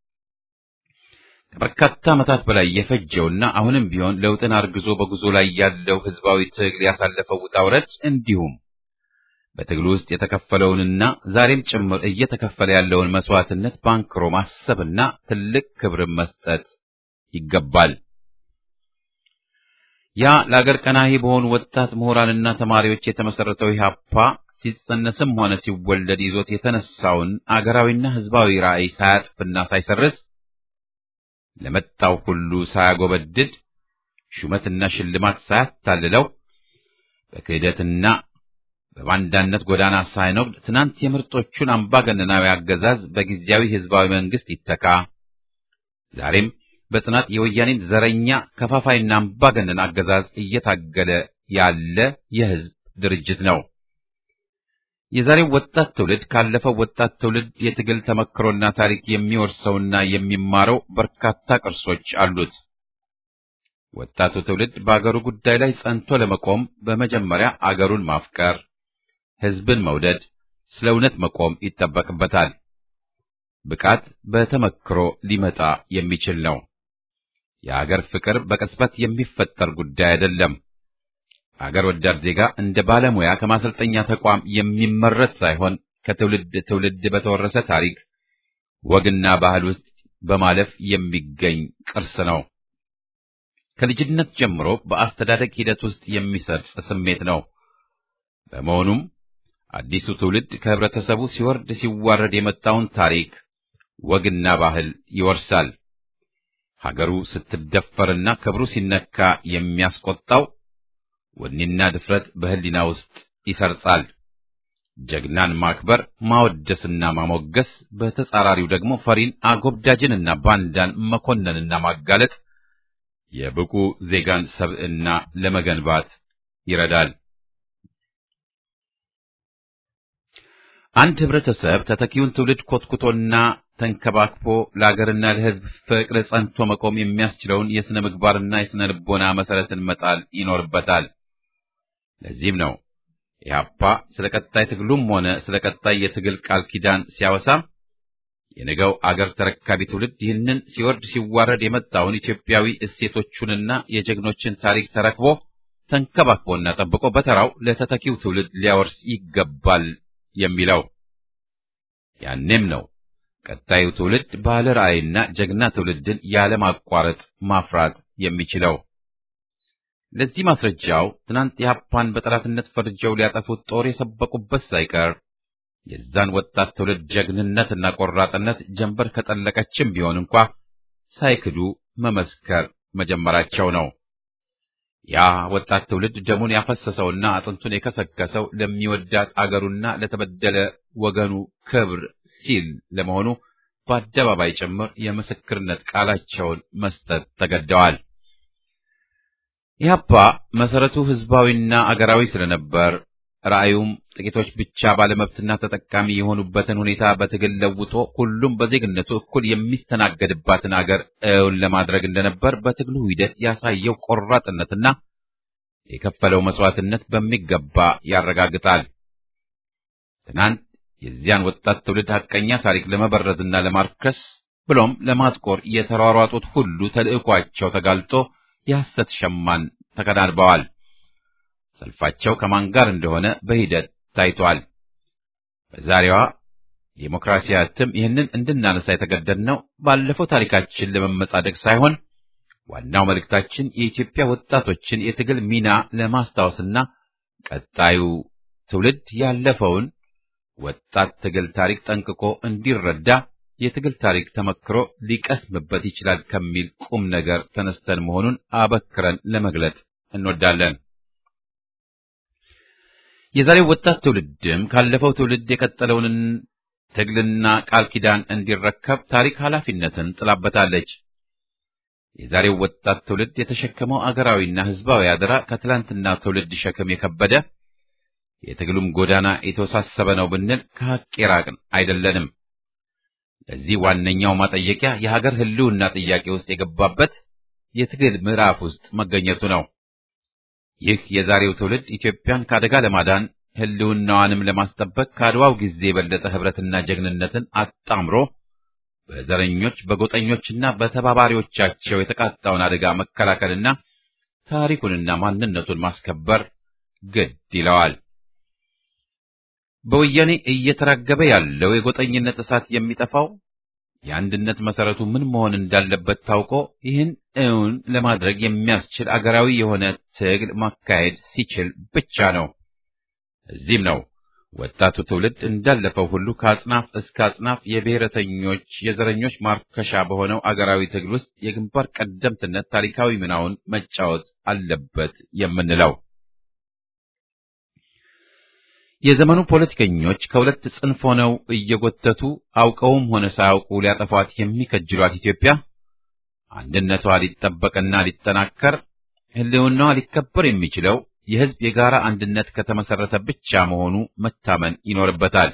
ከበርካታ ዓመታት በላይ የፈጀውና አሁንም ቢሆን ለውጥን አርግዞ በጉዞ ላይ ያለው ህዝባዊ ትግል ያሳለፈው ውጣ ውረድ እንዲሁም በትግሉ ውስጥ የተከፈለውንና ዛሬም ጭምር እየተከፈለ ያለውን መስዋዕትነት ባንክሮ ማሰብና ትልቅ ክብርን መስጠት ይገባል። ያ ለአገር ቀናሂ በሆኑ ወጣት ምሁራንና ተማሪዎች የተመሰረተው ኢህአፓ ሲጸነስም ሆነ ሲወለድ ይዞት የተነሳውን አገራዊና ህዝባዊ ራዕይ ሳያጥፍና ሳይሰርዝ ለመጣው ሁሉ ሳያጎበድድ ሹመትና ሽልማት ሳያታልለው በክህደትና በባንዳነት ጎዳና ሳይኖግድ ትናንት የምርጦቹን አምባገነናዊ አገዛዝ በጊዜያዊ ህዝባዊ መንግስት ይተካ፣ ዛሬም በጽናት የወያኔን ዘረኛ ከፋፋይና አምባገነን አገዛዝ እየታገለ ያለ የህዝብ ድርጅት ነው። የዛሬው ወጣት ትውልድ ካለፈው ወጣት ትውልድ የትግል ተመክሮና ታሪክ የሚወርሰውና የሚማረው በርካታ ቅርሶች አሉት። ወጣቱ ትውልድ በአገሩ ጉዳይ ላይ ጸንቶ ለመቆም በመጀመሪያ አገሩን ማፍቀር፣ ህዝብን መውደድ፣ ስለ እውነት መቆም ይጠበቅበታል። ብቃት በተመክሮ ሊመጣ የሚችል ነው። የአገር ፍቅር በቅጽበት የሚፈጠር ጉዳይ አይደለም። አገር ወዳድ ዜጋ እንደ ባለሙያ ከማሰልጠኛ ተቋም የሚመረት ሳይሆን ከትውልድ ትውልድ በተወረሰ ታሪክ፣ ወግና ባህል ውስጥ በማለፍ የሚገኝ ቅርስ ነው። ከልጅነት ጀምሮ በአስተዳደግ ሂደት ውስጥ የሚሰርጽ ስሜት ነው። በመሆኑም አዲሱ ትውልድ ከህብረተሰቡ ሲወርድ ሲዋረድ የመጣውን ታሪክ፣ ወግና ባህል ይወርሳል። ሀገሩ ስትደፈርና ክብሩ ሲነካ የሚያስቆጣው ወኔና ድፍረት በህሊና ውስጥ ይሰርጻል። ጀግናን ማክበር ማወደስና ማሞገስ፣ በተጻራሪው ደግሞ ፈሪን አጎብዳጅንና ባንዳን መኮነንና ማጋለጥ የብቁ ዜጋን ሰብዕና ለመገንባት ይረዳል። አንድ ህብረተሰብ ተተኪውን ትውልድ ኮትኩቶና ተንከባክቦ ለአገርና ለህዝብ ፍቅር ጸንቶ መቆም የሚያስችለውን የሥነ ምግባርና የሥነ ልቦና መሠረትን መጣል ይኖርበታል። ለዚህም ነው ኢህአፓ ስለ ቀጣይ ትግሉም ሆነ ስለ ቀጣይ የትግል ቃል ኪዳን ሲያወሳ የነገው አገር ተረካቢ ትውልድ ይህንን ሲወርድ ሲዋረድ የመጣውን ኢትዮጵያዊ እሴቶቹንና የጀግኖችን ታሪክ ተረክቦ ተንከባክቦና ጠብቆ በተራው ለተተኪው ትውልድ ሊያወርስ ይገባል የሚለው። ያኔም ነው ቀጣዩ ትውልድ ባለ ራዕይና ጀግና ትውልድን ያለማቋረጥ ማፍራት የሚችለው። ለዚህ ማስረጃው ትናንት ኢህአፓን በጠላትነት ፈርጀው ሊያጠፉት ጦር የሰበቁበት ሳይቀር የዛን ወጣት ትውልድ ጀግንነትና ቆራጥነት ጀንበር ከጠለቀችም ቢሆን እንኳ ሳይክዱ መመስከር መጀመራቸው ነው። ያ ወጣት ትውልድ ደሙን ያፈሰሰውና አጥንቱን የከሰከሰው ለሚወዳት አገሩና ለተበደለ ወገኑ ክብር ሲል ለመሆኑ በአደባባይ ጭምር የምስክርነት ቃላቸውን መስጠት ተገደዋል። ኢህአፓ መሰረቱ ህዝባዊና አገራዊ ስለነበር ራእዩም ጥቂቶች ብቻ ባለመብትና ተጠቃሚ የሆኑበትን ሁኔታ በትግል ለውጦ ሁሉም በዜግነቱ እኩል የሚስተናገድባትን አገር እውን ለማድረግ እንደነበር በትግሉ ሂደት ያሳየው ቆራጥነትና የከፈለው መስዋዕትነት በሚገባ ያረጋግጣል። ትናንት የዚያን ወጣት ትውልድ ሐቀኛ ታሪክ ለመበረዝና ለማርከስ ብሎም ለማጥቆር የተሯሯጡት ሁሉ ተልዕኳቸው ተጋልጦ የሐሰት ሸማን ተከናንበዋል። ሰልፋቸው ከማን ጋር እንደሆነ በሂደት ታይቷል። በዛሬዋ ዴሞክራሲያ እትም ይህንን እንድናነሳ የተገደድነው ባለፈው ታሪካችን ለመመጻደቅ ሳይሆን ዋናው መልእክታችን የኢትዮጵያ ወጣቶችን የትግል ሚና ለማስታወስና ቀጣዩ ትውልድ ያለፈውን ወጣት ትግል ታሪክ ጠንቅቆ እንዲረዳ የትግል ታሪክ ተመክሮ ሊቀስምበት ይችላል ከሚል ቁም ነገር ተነስተን መሆኑን አበክረን ለመግለጥ እንወዳለን። የዛሬው ወጣት ትውልድም ካለፈው ትውልድ የቀጠለውን ትግልና ቃል ኪዳን እንዲረከብ ታሪክ ኃላፊነትን ጥላበታለች። የዛሬው ወጣት ትውልድ የተሸከመው አገራዊና ሕዝባዊ አደራ ከትላንትና ትውልድ ሸክም የከበደ የትግሉም ጎዳና የተወሳሰበ ነው ብንል ከሐቅ የራቅን አይደለንም። ለዚህ ዋነኛው ማጠየቂያ የሀገር ሕልውና ጥያቄ ውስጥ የገባበት የትግል ምዕራፍ ውስጥ መገኘቱ ነው። ይህ የዛሬው ትውልድ ኢትዮጵያን ከአደጋ ለማዳን ሕልውናዋንም ለማስጠበቅ ከአድዋው ጊዜ የበለጠ ኅብረትና ጀግንነትን አጣምሮ በዘረኞች በጎጠኞችና በተባባሪዎቻቸው የተቃጣውን አደጋ መከላከልና ታሪኩንና ማንነቱን ማስከበር ግድ ይለዋል። በወያኔ እየተራገበ ያለው የጎጠኝነት እሳት የሚጠፋው የአንድነት መሰረቱ ምን መሆን እንዳለበት ታውቆ ይህን እውን ለማድረግ የሚያስችል አገራዊ የሆነ ትግል ማካሄድ ሲችል ብቻ ነው። እዚህም ነው ወጣቱ ትውልድ እንዳለፈው ሁሉ ከአጽናፍ እስከ አጽናፍ የብሔረተኞች የዘረኞች ማርከሻ በሆነው አገራዊ ትግል ውስጥ የግንባር ቀደምትነት ታሪካዊ ሚናውን መጫወት አለበት የምንለው። የዘመኑ ፖለቲከኞች ከሁለት ጽንፍ ሆነው እየጎተቱ አውቀውም ሆነ ሳያውቁ ሊያጠፏት የሚከጅሏት ኢትዮጵያ አንድነቷ ሊጠበቅና ሊጠናከር ሕልውናዋ ሊከበር የሚችለው የሕዝብ የጋራ አንድነት ከተመሰረተ ብቻ መሆኑ መታመን ይኖርበታል።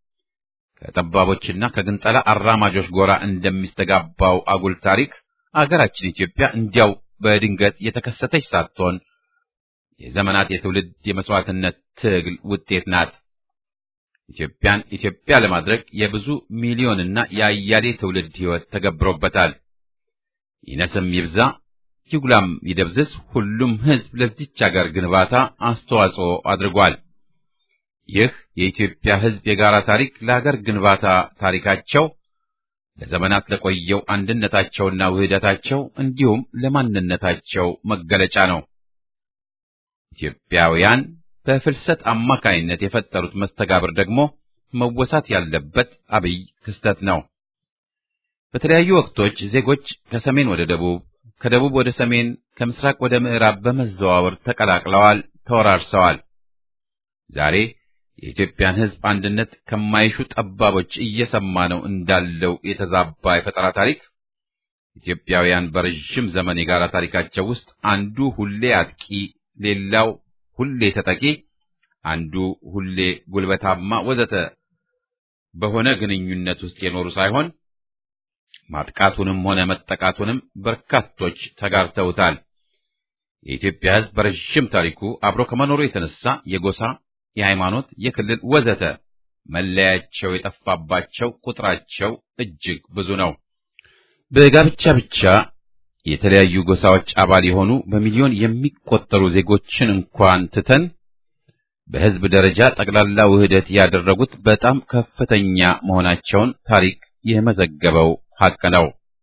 ከጠባቦችና ከግንጠላ አራማጆች ጎራ እንደሚስተጋባው አጉል ታሪክ አገራችን ኢትዮጵያ እንዲያው በድንገት የተከሰተች ሳትሆን የዘመናት የትውልድ የመስዋዕትነት ትግል ውጤት ናት። ኢትዮጵያን ኢትዮጵያ ለማድረግ የብዙ ሚሊዮንና የአያሌ ትውልድ ሕይወት ተገብሮበታል። ይነስም ይብዛ ይጉላም ይደብዝዝ ሁሉም ሕዝብ ለዚች አገር ግንባታ አስተዋጽኦ አድርጓል። ይህ የኢትዮጵያ ሕዝብ የጋራ ታሪክ ለአገር ግንባታ ታሪካቸው ለዘመናት ለቆየው አንድነታቸውና ውህደታቸው እንዲሁም ለማንነታቸው መገለጫ ነው። ኢትዮጵያውያን በፍልሰት አማካይነት የፈጠሩት መስተጋብር ደግሞ መወሳት ያለበት አብይ ክስተት ነው። በተለያዩ ወቅቶች ዜጎች ከሰሜን ወደ ደቡብ፣ ከደቡብ ወደ ሰሜን፣ ከምስራቅ ወደ ምዕራብ በመዘዋወር ተቀላቅለዋል፣ ተወራርሰዋል። ዛሬ የኢትዮጵያን ሕዝብ አንድነት ከማይሹ ጠባቦች እየሰማ ነው እንዳለው የተዛባ የፈጠራ ታሪክ ኢትዮጵያውያን በረዥም ዘመን የጋራ ታሪካቸው ውስጥ አንዱ ሁሌ አጥቂ ሌላው ሁሌ ተጠቂ፣ አንዱ ሁሌ ጉልበታማ ወዘተ በሆነ ግንኙነት ውስጥ የኖሩ ሳይሆን ማጥቃቱንም ሆነ መጠቃቱንም በርካቶች ተጋርተውታል። የኢትዮጵያ ሕዝብ በረዥም ታሪኩ አብሮ ከመኖሩ የተነሳ የጎሳ፣ የሃይማኖት፣ የክልል ወዘተ መለያቸው የጠፋባቸው ቁጥራቸው እጅግ ብዙ ነው። በጋብቻ ብቻ የተለያዩ ጎሳዎች አባል የሆኑ በሚሊዮን የሚቆጠሩ ዜጎችን እንኳን ትተን በሕዝብ ደረጃ ጠቅላላ ውህደት ያደረጉት በጣም ከፍተኛ መሆናቸውን ታሪክ የመዘገበው ሐቅ ነው።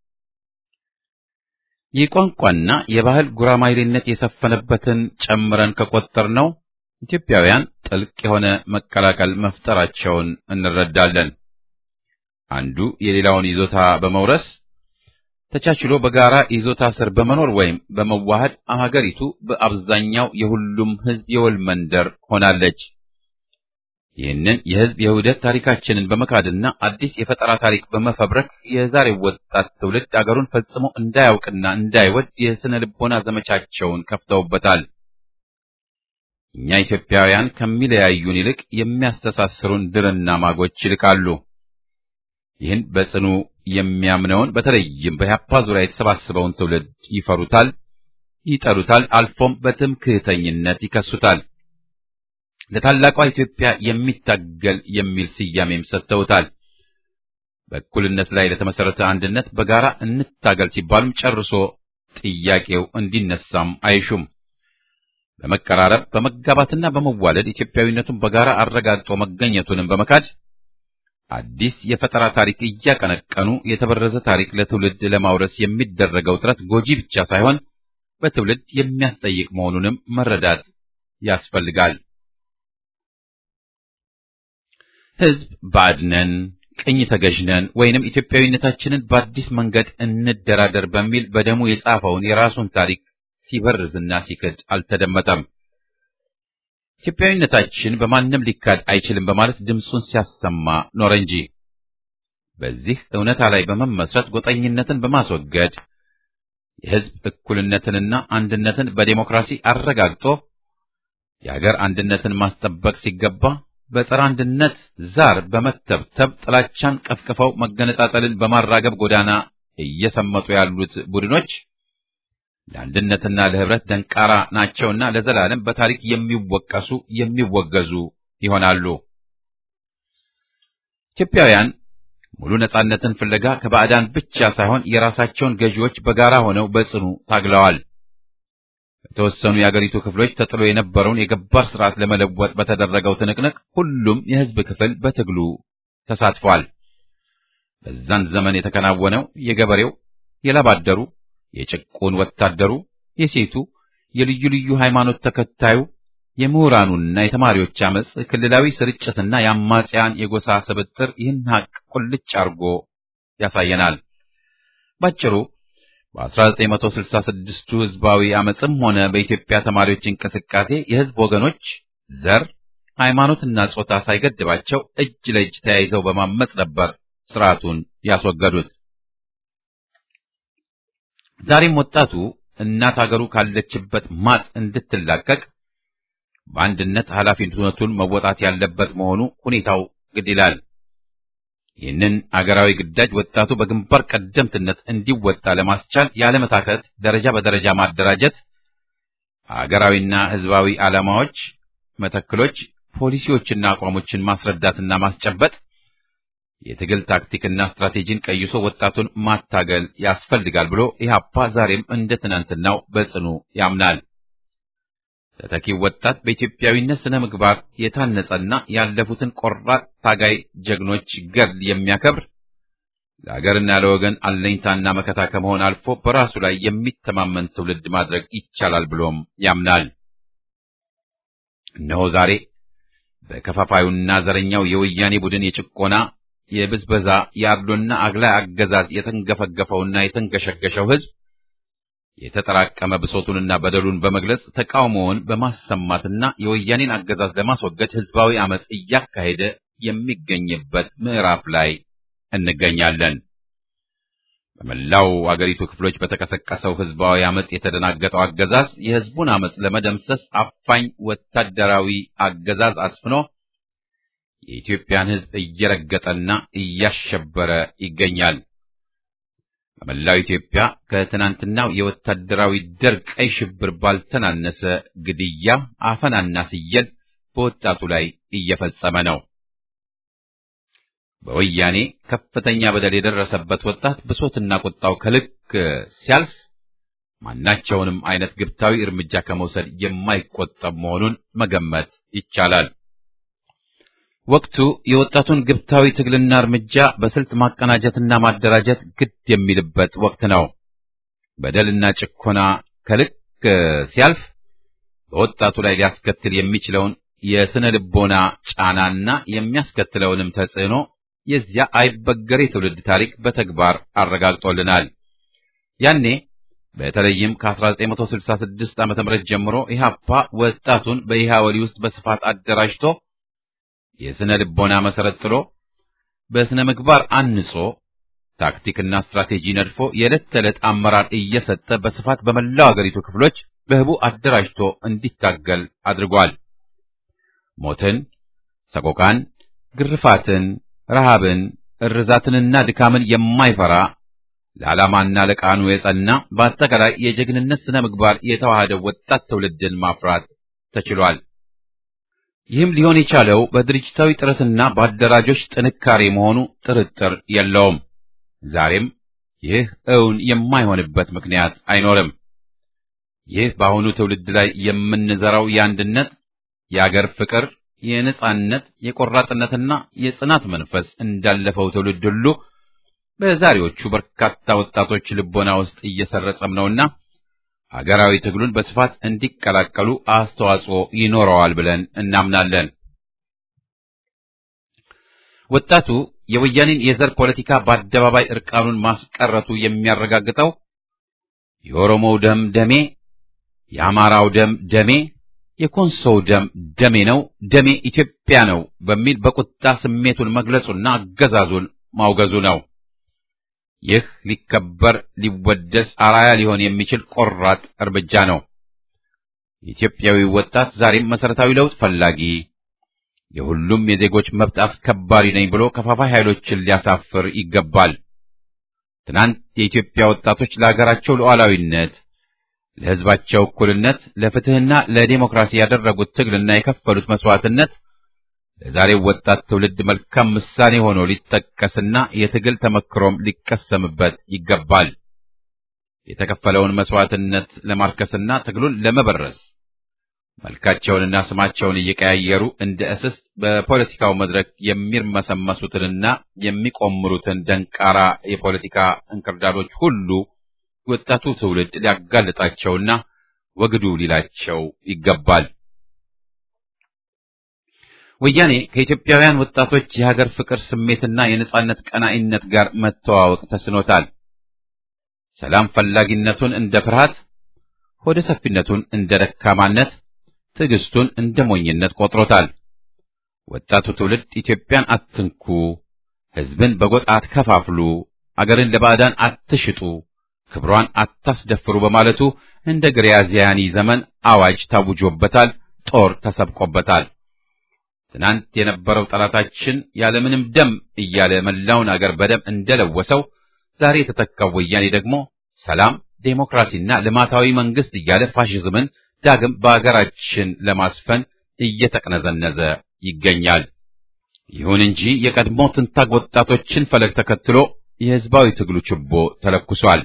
የቋንቋና የባህል ጉራማይሌነት የሰፈነበትን ጨምረን ከቆጠርነው ኢትዮጵያውያን ጥልቅ የሆነ መቀላቀል መፍጠራቸውን እንረዳለን። አንዱ የሌላውን ይዞታ በመውረስ ተቻችሎ በጋራ ይዞታ ስር በመኖር ወይም በመዋሃድ አገሪቱ በአብዛኛው የሁሉም ሕዝብ የወል መንደር ሆናለች። ይህንን የሕዝብ የውህደት ታሪካችንን በመካድና አዲስ የፈጠራ ታሪክ በመፈብረክ የዛሬው ወጣት ትውልድ አገሩን ፈጽሞ እንዳያውቅና እንዳይወድ የስነ ልቦና ዘመቻቸውን ከፍተውበታል። እኛ ኢትዮጵያውያን ከሚለያዩን ይልቅ የሚያስተሳስሩን ድርና ማጎች ይልቃሉ። ይህን በጽኑ የሚያምነውን በተለይም በኢህአፓ ዙሪያ የተሰባሰበውን ትውልድ ይፈሩታል፣ ይጠሉታል፣ አልፎም በትምክህተኝነት ይከሱታል። ለታላቋ ኢትዮጵያ የሚታገል የሚል ስያሜም ሰጥተውታል። በእኩልነት ላይ ለተመሰረተ አንድነት በጋራ እንታገል ሲባሉም ጨርሶ ጥያቄው እንዲነሳም አይሹም። በመቀራረብ በመጋባትና በመዋለድ ኢትዮጵያዊነቱን በጋራ አረጋግጦ መገኘቱንም በመካድ አዲስ የፈጠራ ታሪክ እያቀነቀኑ የተበረዘ ታሪክ ለትውልድ ለማውረስ የሚደረገው ጥረት ጎጂ ብቻ ሳይሆን በትውልድ የሚያስጠይቅ መሆኑንም መረዳት ያስፈልጋል። ሕዝብ ባድነን ቅኝ ተገዥነን ወይንም ኢትዮጵያዊነታችንን በአዲስ መንገድ እንደራደር በሚል በደሙ የጻፈውን የራሱን ታሪክ ሲበርዝና ሲክድ አልተደመጠም። ኢትዮጵያዊነታችን በማንም ሊካድ አይችልም በማለት ድምፁን ሲያሰማ ኖረ እንጂ በዚህ እውነታ ላይ በመመስረት ጎጠኝነትን በማስወገድ የሕዝብ እኩልነትንና አንድነትን በዴሞክራሲ አረጋግጦ የሀገር አንድነትን ማስጠበቅ ሲገባ በጸረ አንድነት ዛር በመተብተብ ጥላቻን ቀፍቅፈው መገነጣጠልን በማራገብ ጎዳና እየሰመጡ ያሉት ቡድኖች ለአንድነትና ለህብረት ደንቃራ ናቸውና ለዘላለም በታሪክ የሚወቀሱ የሚወገዙ ይሆናሉ። ኢትዮጵያውያን ሙሉ ነጻነትን ፍለጋ ከባዕዳን ብቻ ሳይሆን የራሳቸውን ገዢዎች በጋራ ሆነው በጽኑ ታግለዋል። በተወሰኑ የአገሪቱ ክፍሎች ተጥሎ የነበረውን የገባር ስርዓት ለመለወጥ በተደረገው ትንቅንቅ ሁሉም የህዝብ ክፍል በትግሉ ተሳትፏል። በዛን ዘመን የተከናወነው የገበሬው፣ የላባደሩ፣ የጭቁን ወታደሩ፣ የሴቱ፣ የልዩ ልዩ ሃይማኖት ተከታዩ፣ የምሁራኑና የተማሪዎች አመጽ፣ ክልላዊ ስርጭትና የአማጽያን የጎሳ ስብጥር ይህን ሀቅ ቁልጭ አርጎ ያሳየናል። ባጭሩ በ1966ቱ ህዝባዊ አመጽም ሆነ በኢትዮጵያ ተማሪዎች እንቅስቃሴ የህዝብ ወገኖች ዘር፣ ሃይማኖትና ጾታ ሳይገድባቸው እጅ ለእጅ ተያይዘው በማመጽ ነበር ስርዓቱን ያስወገዱት። ዛሬም ወጣቱ እናት አገሩ ካለችበት ማጥ እንድትላቀቅ በአንድነት ኃላፊነቱን መወጣት ያለበት መሆኑ ሁኔታው ግድ ይላል። ይህንን አገራዊ ግዳጅ ወጣቱ በግንባር ቀደምትነት እንዲወጣ ለማስቻል ያለመታከት ደረጃ በደረጃ ማደራጀት፣ አገራዊና ህዝባዊ ዓላማዎች፣ መተክሎች፣ ፖሊሲዎችና አቋሞችን ማስረዳትና ማስጨበጥ፣ የትግል ታክቲክና ስትራቴጂን ቀይሶ ወጣቱን ማታገል ያስፈልጋል ብሎ ኢህአፓ ዛሬም እንደ ትናንትናው በጽኑ ያምናል። ተተኪው ወጣት በኢትዮጵያዊነት ስነ ምግባር የታነጸና ያለፉትን ቆራጥ ታጋይ ጀግኖች ገድል የሚያከብር ለሀገርና ለወገን አለኝታና መከታ ከመሆን አልፎ በራሱ ላይ የሚተማመን ትውልድ ማድረግ ይቻላል ብሎም ያምናል። እነሆ ዛሬ በከፋፋዩና ዘረኛው የወያኔ ቡድን የጭቆና የብዝበዛ የአድሎና አግላይ አገዛዝ የተንገፈገፈውና የተንገሸገሸው ህዝብ የተጠራቀመ ብሶቱንና በደሉን በመግለጽ ተቃውሞውን በማሰማትና የወያኔን አገዛዝ ለማስወገድ ህዝባዊ አመጽ እያካሄደ የሚገኝበት ምዕራፍ ላይ እንገኛለን። በመላው አገሪቱ ክፍሎች በተቀሰቀሰው ህዝባዊ አመጽ የተደናገጠው አገዛዝ የህዝቡን አመጽ ለመደምሰስ አፋኝ ወታደራዊ አገዛዝ አስፍኖ የኢትዮጵያን ህዝብ እየረገጠና እያሸበረ ይገኛል። በመላው ኢትዮጵያ ከትናንትናው የወታደራዊ ደርግ ቀይ ሽብር ባልተናነሰ ግድያ፣ አፈናና ስየል በወጣቱ ላይ እየፈጸመ ነው። በወያኔ ከፍተኛ በደል የደረሰበት ወጣት ብሶትና ቁጣው ከልክ ሲያልፍ ማናቸውንም አይነት ግብታዊ እርምጃ ከመውሰድ የማይቆጠብ መሆኑን መገመት ይቻላል። ወቅቱ የወጣቱን ግብታዊ ትግልና እርምጃ በስልት ማቀናጀትና ማደራጀት ግድ የሚልበት ወቅት ነው። በደልና ጭኮና ከልክ ሲያልፍ በወጣቱ ላይ ሊያስከትል የሚችለውን የስነ ልቦና ጫናና የሚያስከትለውንም ተጽዕኖ የዚያ አይበገሬ ትውልድ ታሪክ በተግባር አረጋግጦልናል። ያኔ በተለይም ከ1966 ዓ.ም ጀምሮ ኢህአፓ ወጣቱን በኢህአወሊ ውስጥ በስፋት አደራጅቶ የስነ ልቦና መሰረት ጥሎ በስነ ምግባር አንጾ ታክቲክና ስትራቴጂ ነድፎ የዕለት ተዕለት አመራር እየሰጠ በስፋት በመላው አገሪቱ ክፍሎች በህቡ አደራጅቶ እንዲታገል አድርጓል። ሞትን፣ ሰቆቃን፣ ግርፋትን፣ ረሃብን፣ እርዛትንና ድካምን የማይፈራ ለዓላማና ለቃኑ የጸና በአጠቃላይ የጀግንነት ስነ ምግባር የተዋሃደው ወጣት ትውልድን ማፍራት ተችሏል። ይህም ሊሆን የቻለው በድርጅታዊ ጥረትና በአደራጆች ጥንካሬ መሆኑ ጥርጥር የለውም። ዛሬም ይህ እውን የማይሆንበት ምክንያት አይኖርም። ይህ በአሁኑ ትውልድ ላይ የምንዘራው የአንድነት፣ የአገር ፍቅር፣ የነጻነት የቆራጥነትና የጽናት መንፈስ እንዳለፈው ትውልድ ሁሉ በዛሬዎቹ በርካታ ወጣቶች ልቦና ውስጥ እየሰረጸም ነውና ሀገራዊ ትግሉን በስፋት እንዲቀላቀሉ አስተዋጽኦ ይኖረዋል ብለን እናምናለን። ወጣቱ የወያኔን የዘር ፖለቲካ በአደባባይ እርቃኑን ማስቀረቱ የሚያረጋግጠው የኦሮሞው ደም ደሜ፣ የአማራው ደም ደሜ፣ የኮንሶው ደም ደሜ ነው፣ ደሜ ኢትዮጵያ ነው በሚል በቁጣ ስሜቱን መግለጹና አገዛዙን ማውገዙ ነው። ይህ ሊከበር ሊወደስ አራያ ሊሆን የሚችል ቆራጥ እርምጃ ነው። ኢትዮጵያዊ ወጣት ዛሬም መሰረታዊ ለውጥ ፈላጊ የሁሉም የዜጎች መብት አስከባሪ ነኝ ብሎ ከፋፋይ ኃይሎችን ሊያሳፍር ይገባል። ትናንት የኢትዮጵያ ወጣቶች ለሀገራቸው ሉዓላዊነት፣ ለሕዝባቸው እኩልነት፣ ለፍትሕና ለዲሞክራሲ ያደረጉት ትግልና የከፈሉት መስዋዕትነት ለዛሬው ወጣት ትውልድ መልካም ምሳሌ ሆኖ ሊጠቀስና የትግል ተመክሮም ሊቀሰምበት ይገባል። የተከፈለውን መስዋዕትነት ለማርከስና ትግሉን ለመበረስ መልካቸውንና ስማቸውን እየቀያየሩ እንደ እስስት በፖለቲካው መድረክ የሚርመሰመሱትንና የሚቆምሩትን ደንቃራ የፖለቲካ እንክርዳዶች ሁሉ ወጣቱ ትውልድ ሊያጋልጣቸውና ወግዱ ሊላቸው ይገባል። ወያኔ ከኢትዮጵያውያን ወጣቶች የሀገር ፍቅር ስሜትና የነጻነት ቀናኢነት ጋር መተዋወቅ ተስኖታል። ሰላም ፈላጊነቱን እንደ ፍርሃት፣ ሆደ ሰፊነቱን እንደ ደካማነት፣ ትዕግስቱን እንደ ሞኝነት ቆጥሮታል። ወጣቱ ትውልድ ኢትዮጵያን አትንኩ፣ ሕዝብን በጎጥ አትከፋፍሉ፣ አገርን ለባዕዳን አትሽጡ፣ ክብሯን አታስደፍሩ በማለቱ እንደ ግሪያዚያኒ ዘመን አዋጅ ታውጆበታል፣ ጦር ተሰብቆበታል። ትናንት የነበረው ጠላታችን ያለምንም ደም እያለ መላውን አገር በደም እንደለወሰው ዛሬ የተተካው ወያኔ ደግሞ ሰላም፣ ዴሞክራሲና ልማታዊ መንግስት እያለ ፋሽዝምን ዳግም በአገራችን ለማስፈን እየተቅነዘነዘ ይገኛል። ይሁን እንጂ የቀድሞ ትንታግ ወጣቶችን ፈለግ ተከትሎ የህዝባዊ ትግሉ ችቦ ተለኩሷል።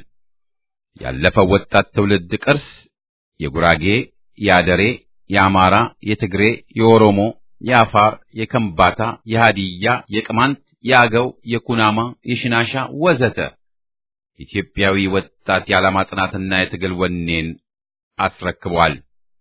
ያለፈው ወጣት ትውልድ ቅርስ የጉራጌ፣ የአደሬ፣ የአማራ፣ የትግሬ፣ የኦሮሞ የአፋር፣ የከምባታ፣ የሃዲያ፣ የቅማንት፣ የአገው፣ የኩናማ፣ የሽናሻ ወዘተ ኢትዮጵያዊ ወጣት የዓላማ ጽናትና የትግል ወኔን አስረክቧል።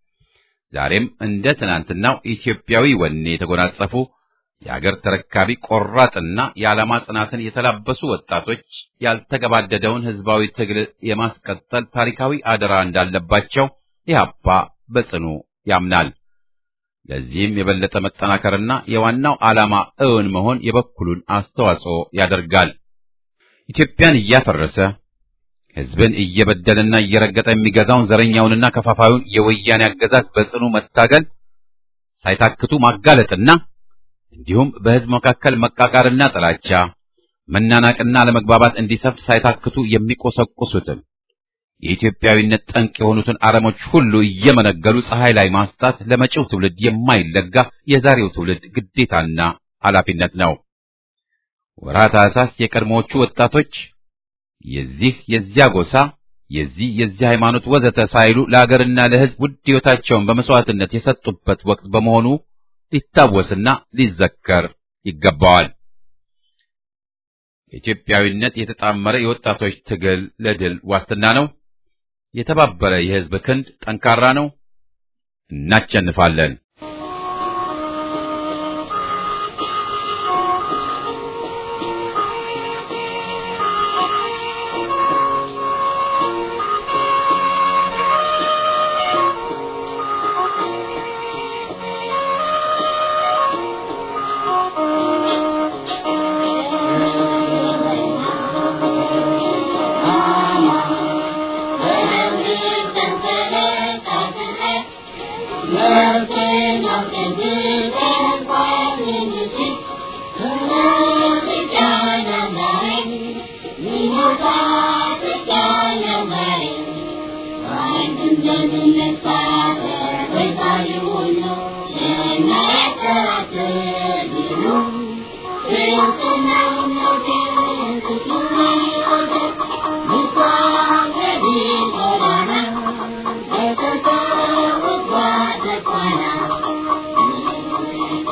ዛሬም እንደ ትናንትናው ኢትዮጵያዊ ወኔ የተጎናጸፉ የአገር ተረካቢ ቆራጥና የዓላማ ጽናትን የተላበሱ ወጣቶች ያልተገባደደውን ህዝባዊ ትግል የማስቀጠል ታሪካዊ አደራ እንዳለባቸው ኢህአፓ በጽኑ ያምናል። ለዚህም የበለጠ መጠናከርና የዋናው ዓላማ እውን መሆን የበኩሉን አስተዋጽኦ ያደርጋል። ኢትዮጵያን እያፈረሰ ህዝብን እየበደለና እየረገጠ የሚገዛውን ዘረኛውንና ከፋፋዩን የወያኔ አገዛዝ በጽኑ መታገል ሳይታክቱ ማጋለጥና እንዲሁም በህዝብ መካከል መቃቃርና ጥላቻ፣ መናናቅና ለመግባባት እንዲሰፍት ሳይታክቱ የሚቆሰቁሱትን የኢትዮጵያዊነት ጠንቅ የሆኑትን አረሞች ሁሉ እየመነገሉ ፀሐይ ላይ ማስጣት ለመጪው ትውልድ የማይለጋ የዛሬው ትውልድ ግዴታና ኃላፊነት ነው። ወርሃ ታኅሳስ የቀድሞዎቹ ወጣቶች የዚህ የዚያ ጎሳ የዚህ የዚህ ሃይማኖት ወዘተ ሳይሉ ለአገርና ለህዝብ ውድ ሕይወታቸውን በመስዋዕትነት የሰጡበት ወቅት በመሆኑ ሊታወስና ሊዘከር ይገባዋል። ኢትዮጵያዊነት የተጣመረ የወጣቶች ትግል ለድል ዋስትና ነው። የተባበረ የህዝብ ክንድ ጠንካራ ነው። እናቸንፋለን። Thank you.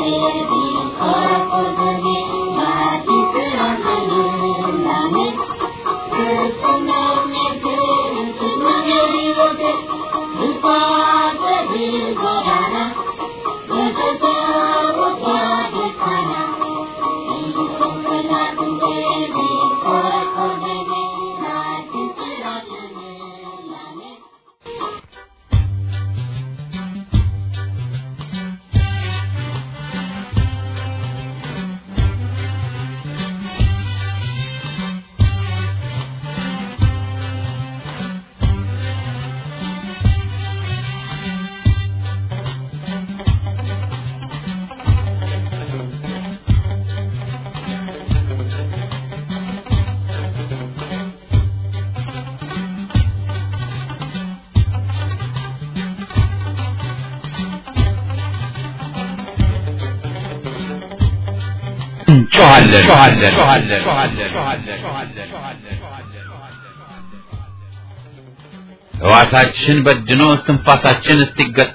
ሕዋሳችን በድኖ እስትንፋሳችን እስኪገታ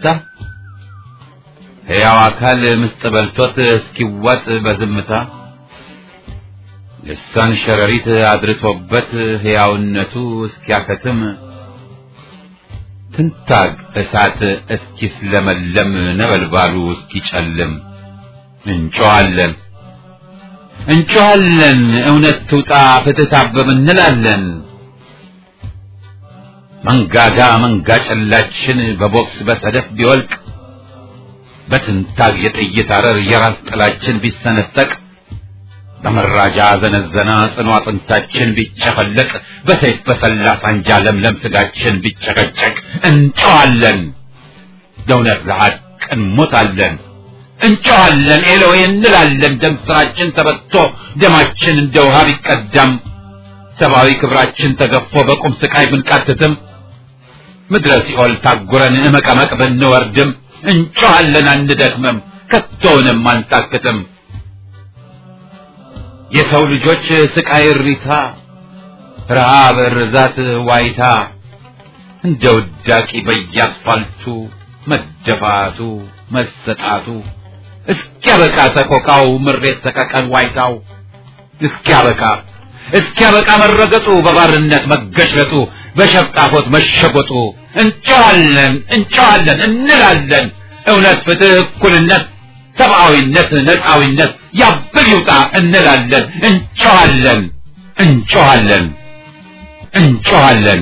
ሕያው አካል ምስጥ በልቶት እስኪዋጥ በዝምታ ልሳን ሸረሪት አድርቶበት ሕያውነቱ እስኪያከትም ትንታግ እሳት እስኪስለመለም ነበልባሉ እስኪጨልም እንጮኻለን እንጮኻለን እውነት ትውጣ ፍትህ ታበብ እንላለን። መንጋጋ መንጋ ጨላችን በቦክስ በሰደፍ ቢወልቅ በትንታግ የጥይት አረር የራስ ጥላችን ቢሰነጠቅ በመራጃ ዘነዘና ጽኑ አጥንታችን ቢጨፈለቅ በሰይፍ በሰላ ሳንጃ ለምለም ስጋችን ቢጨቀጨቅ እንጮኻለን ለእውነት ለሐቅ እንሞታለን። እንጮኻለን ኤሎዌ እንላለን። ደም ስራችን ተበቶ ደማችን እንደ ውሃ ቢቀዳም ሰብአዊ ክብራችን ተገፎ በቁም ስቃይ ብንቃትትም ምድረ ሲኦል ታጉረን እመቀመቅ ብንወርድም እንጮኻለን አንደክምም፣ ከቶውንም አንታክትም። የሰው ልጆች ስቃይ እሪታ፣ ረሃብ፣ ርዛት፣ ዋይታ እንደ ውዳቂ በየአስፋልቱ መደፋቱ መሰጣቱ እስኪያበቃ ሰቆቃው ምሬት ሰቀቀን ዋይታው እስኪያበቃ እስኪያበቃ መረገጡ በባርነት መገሽለጡ በሸፍጣፎት መሸጎጡ እንጨዋለን እንጨዋለን እንላለን እውነት ፍትህ እኩልነት ሰብአዊነት ነፃዊነት ያብል ይውጣ እንላለን እንጨዋለን እንጨዋለን እንጨዋለን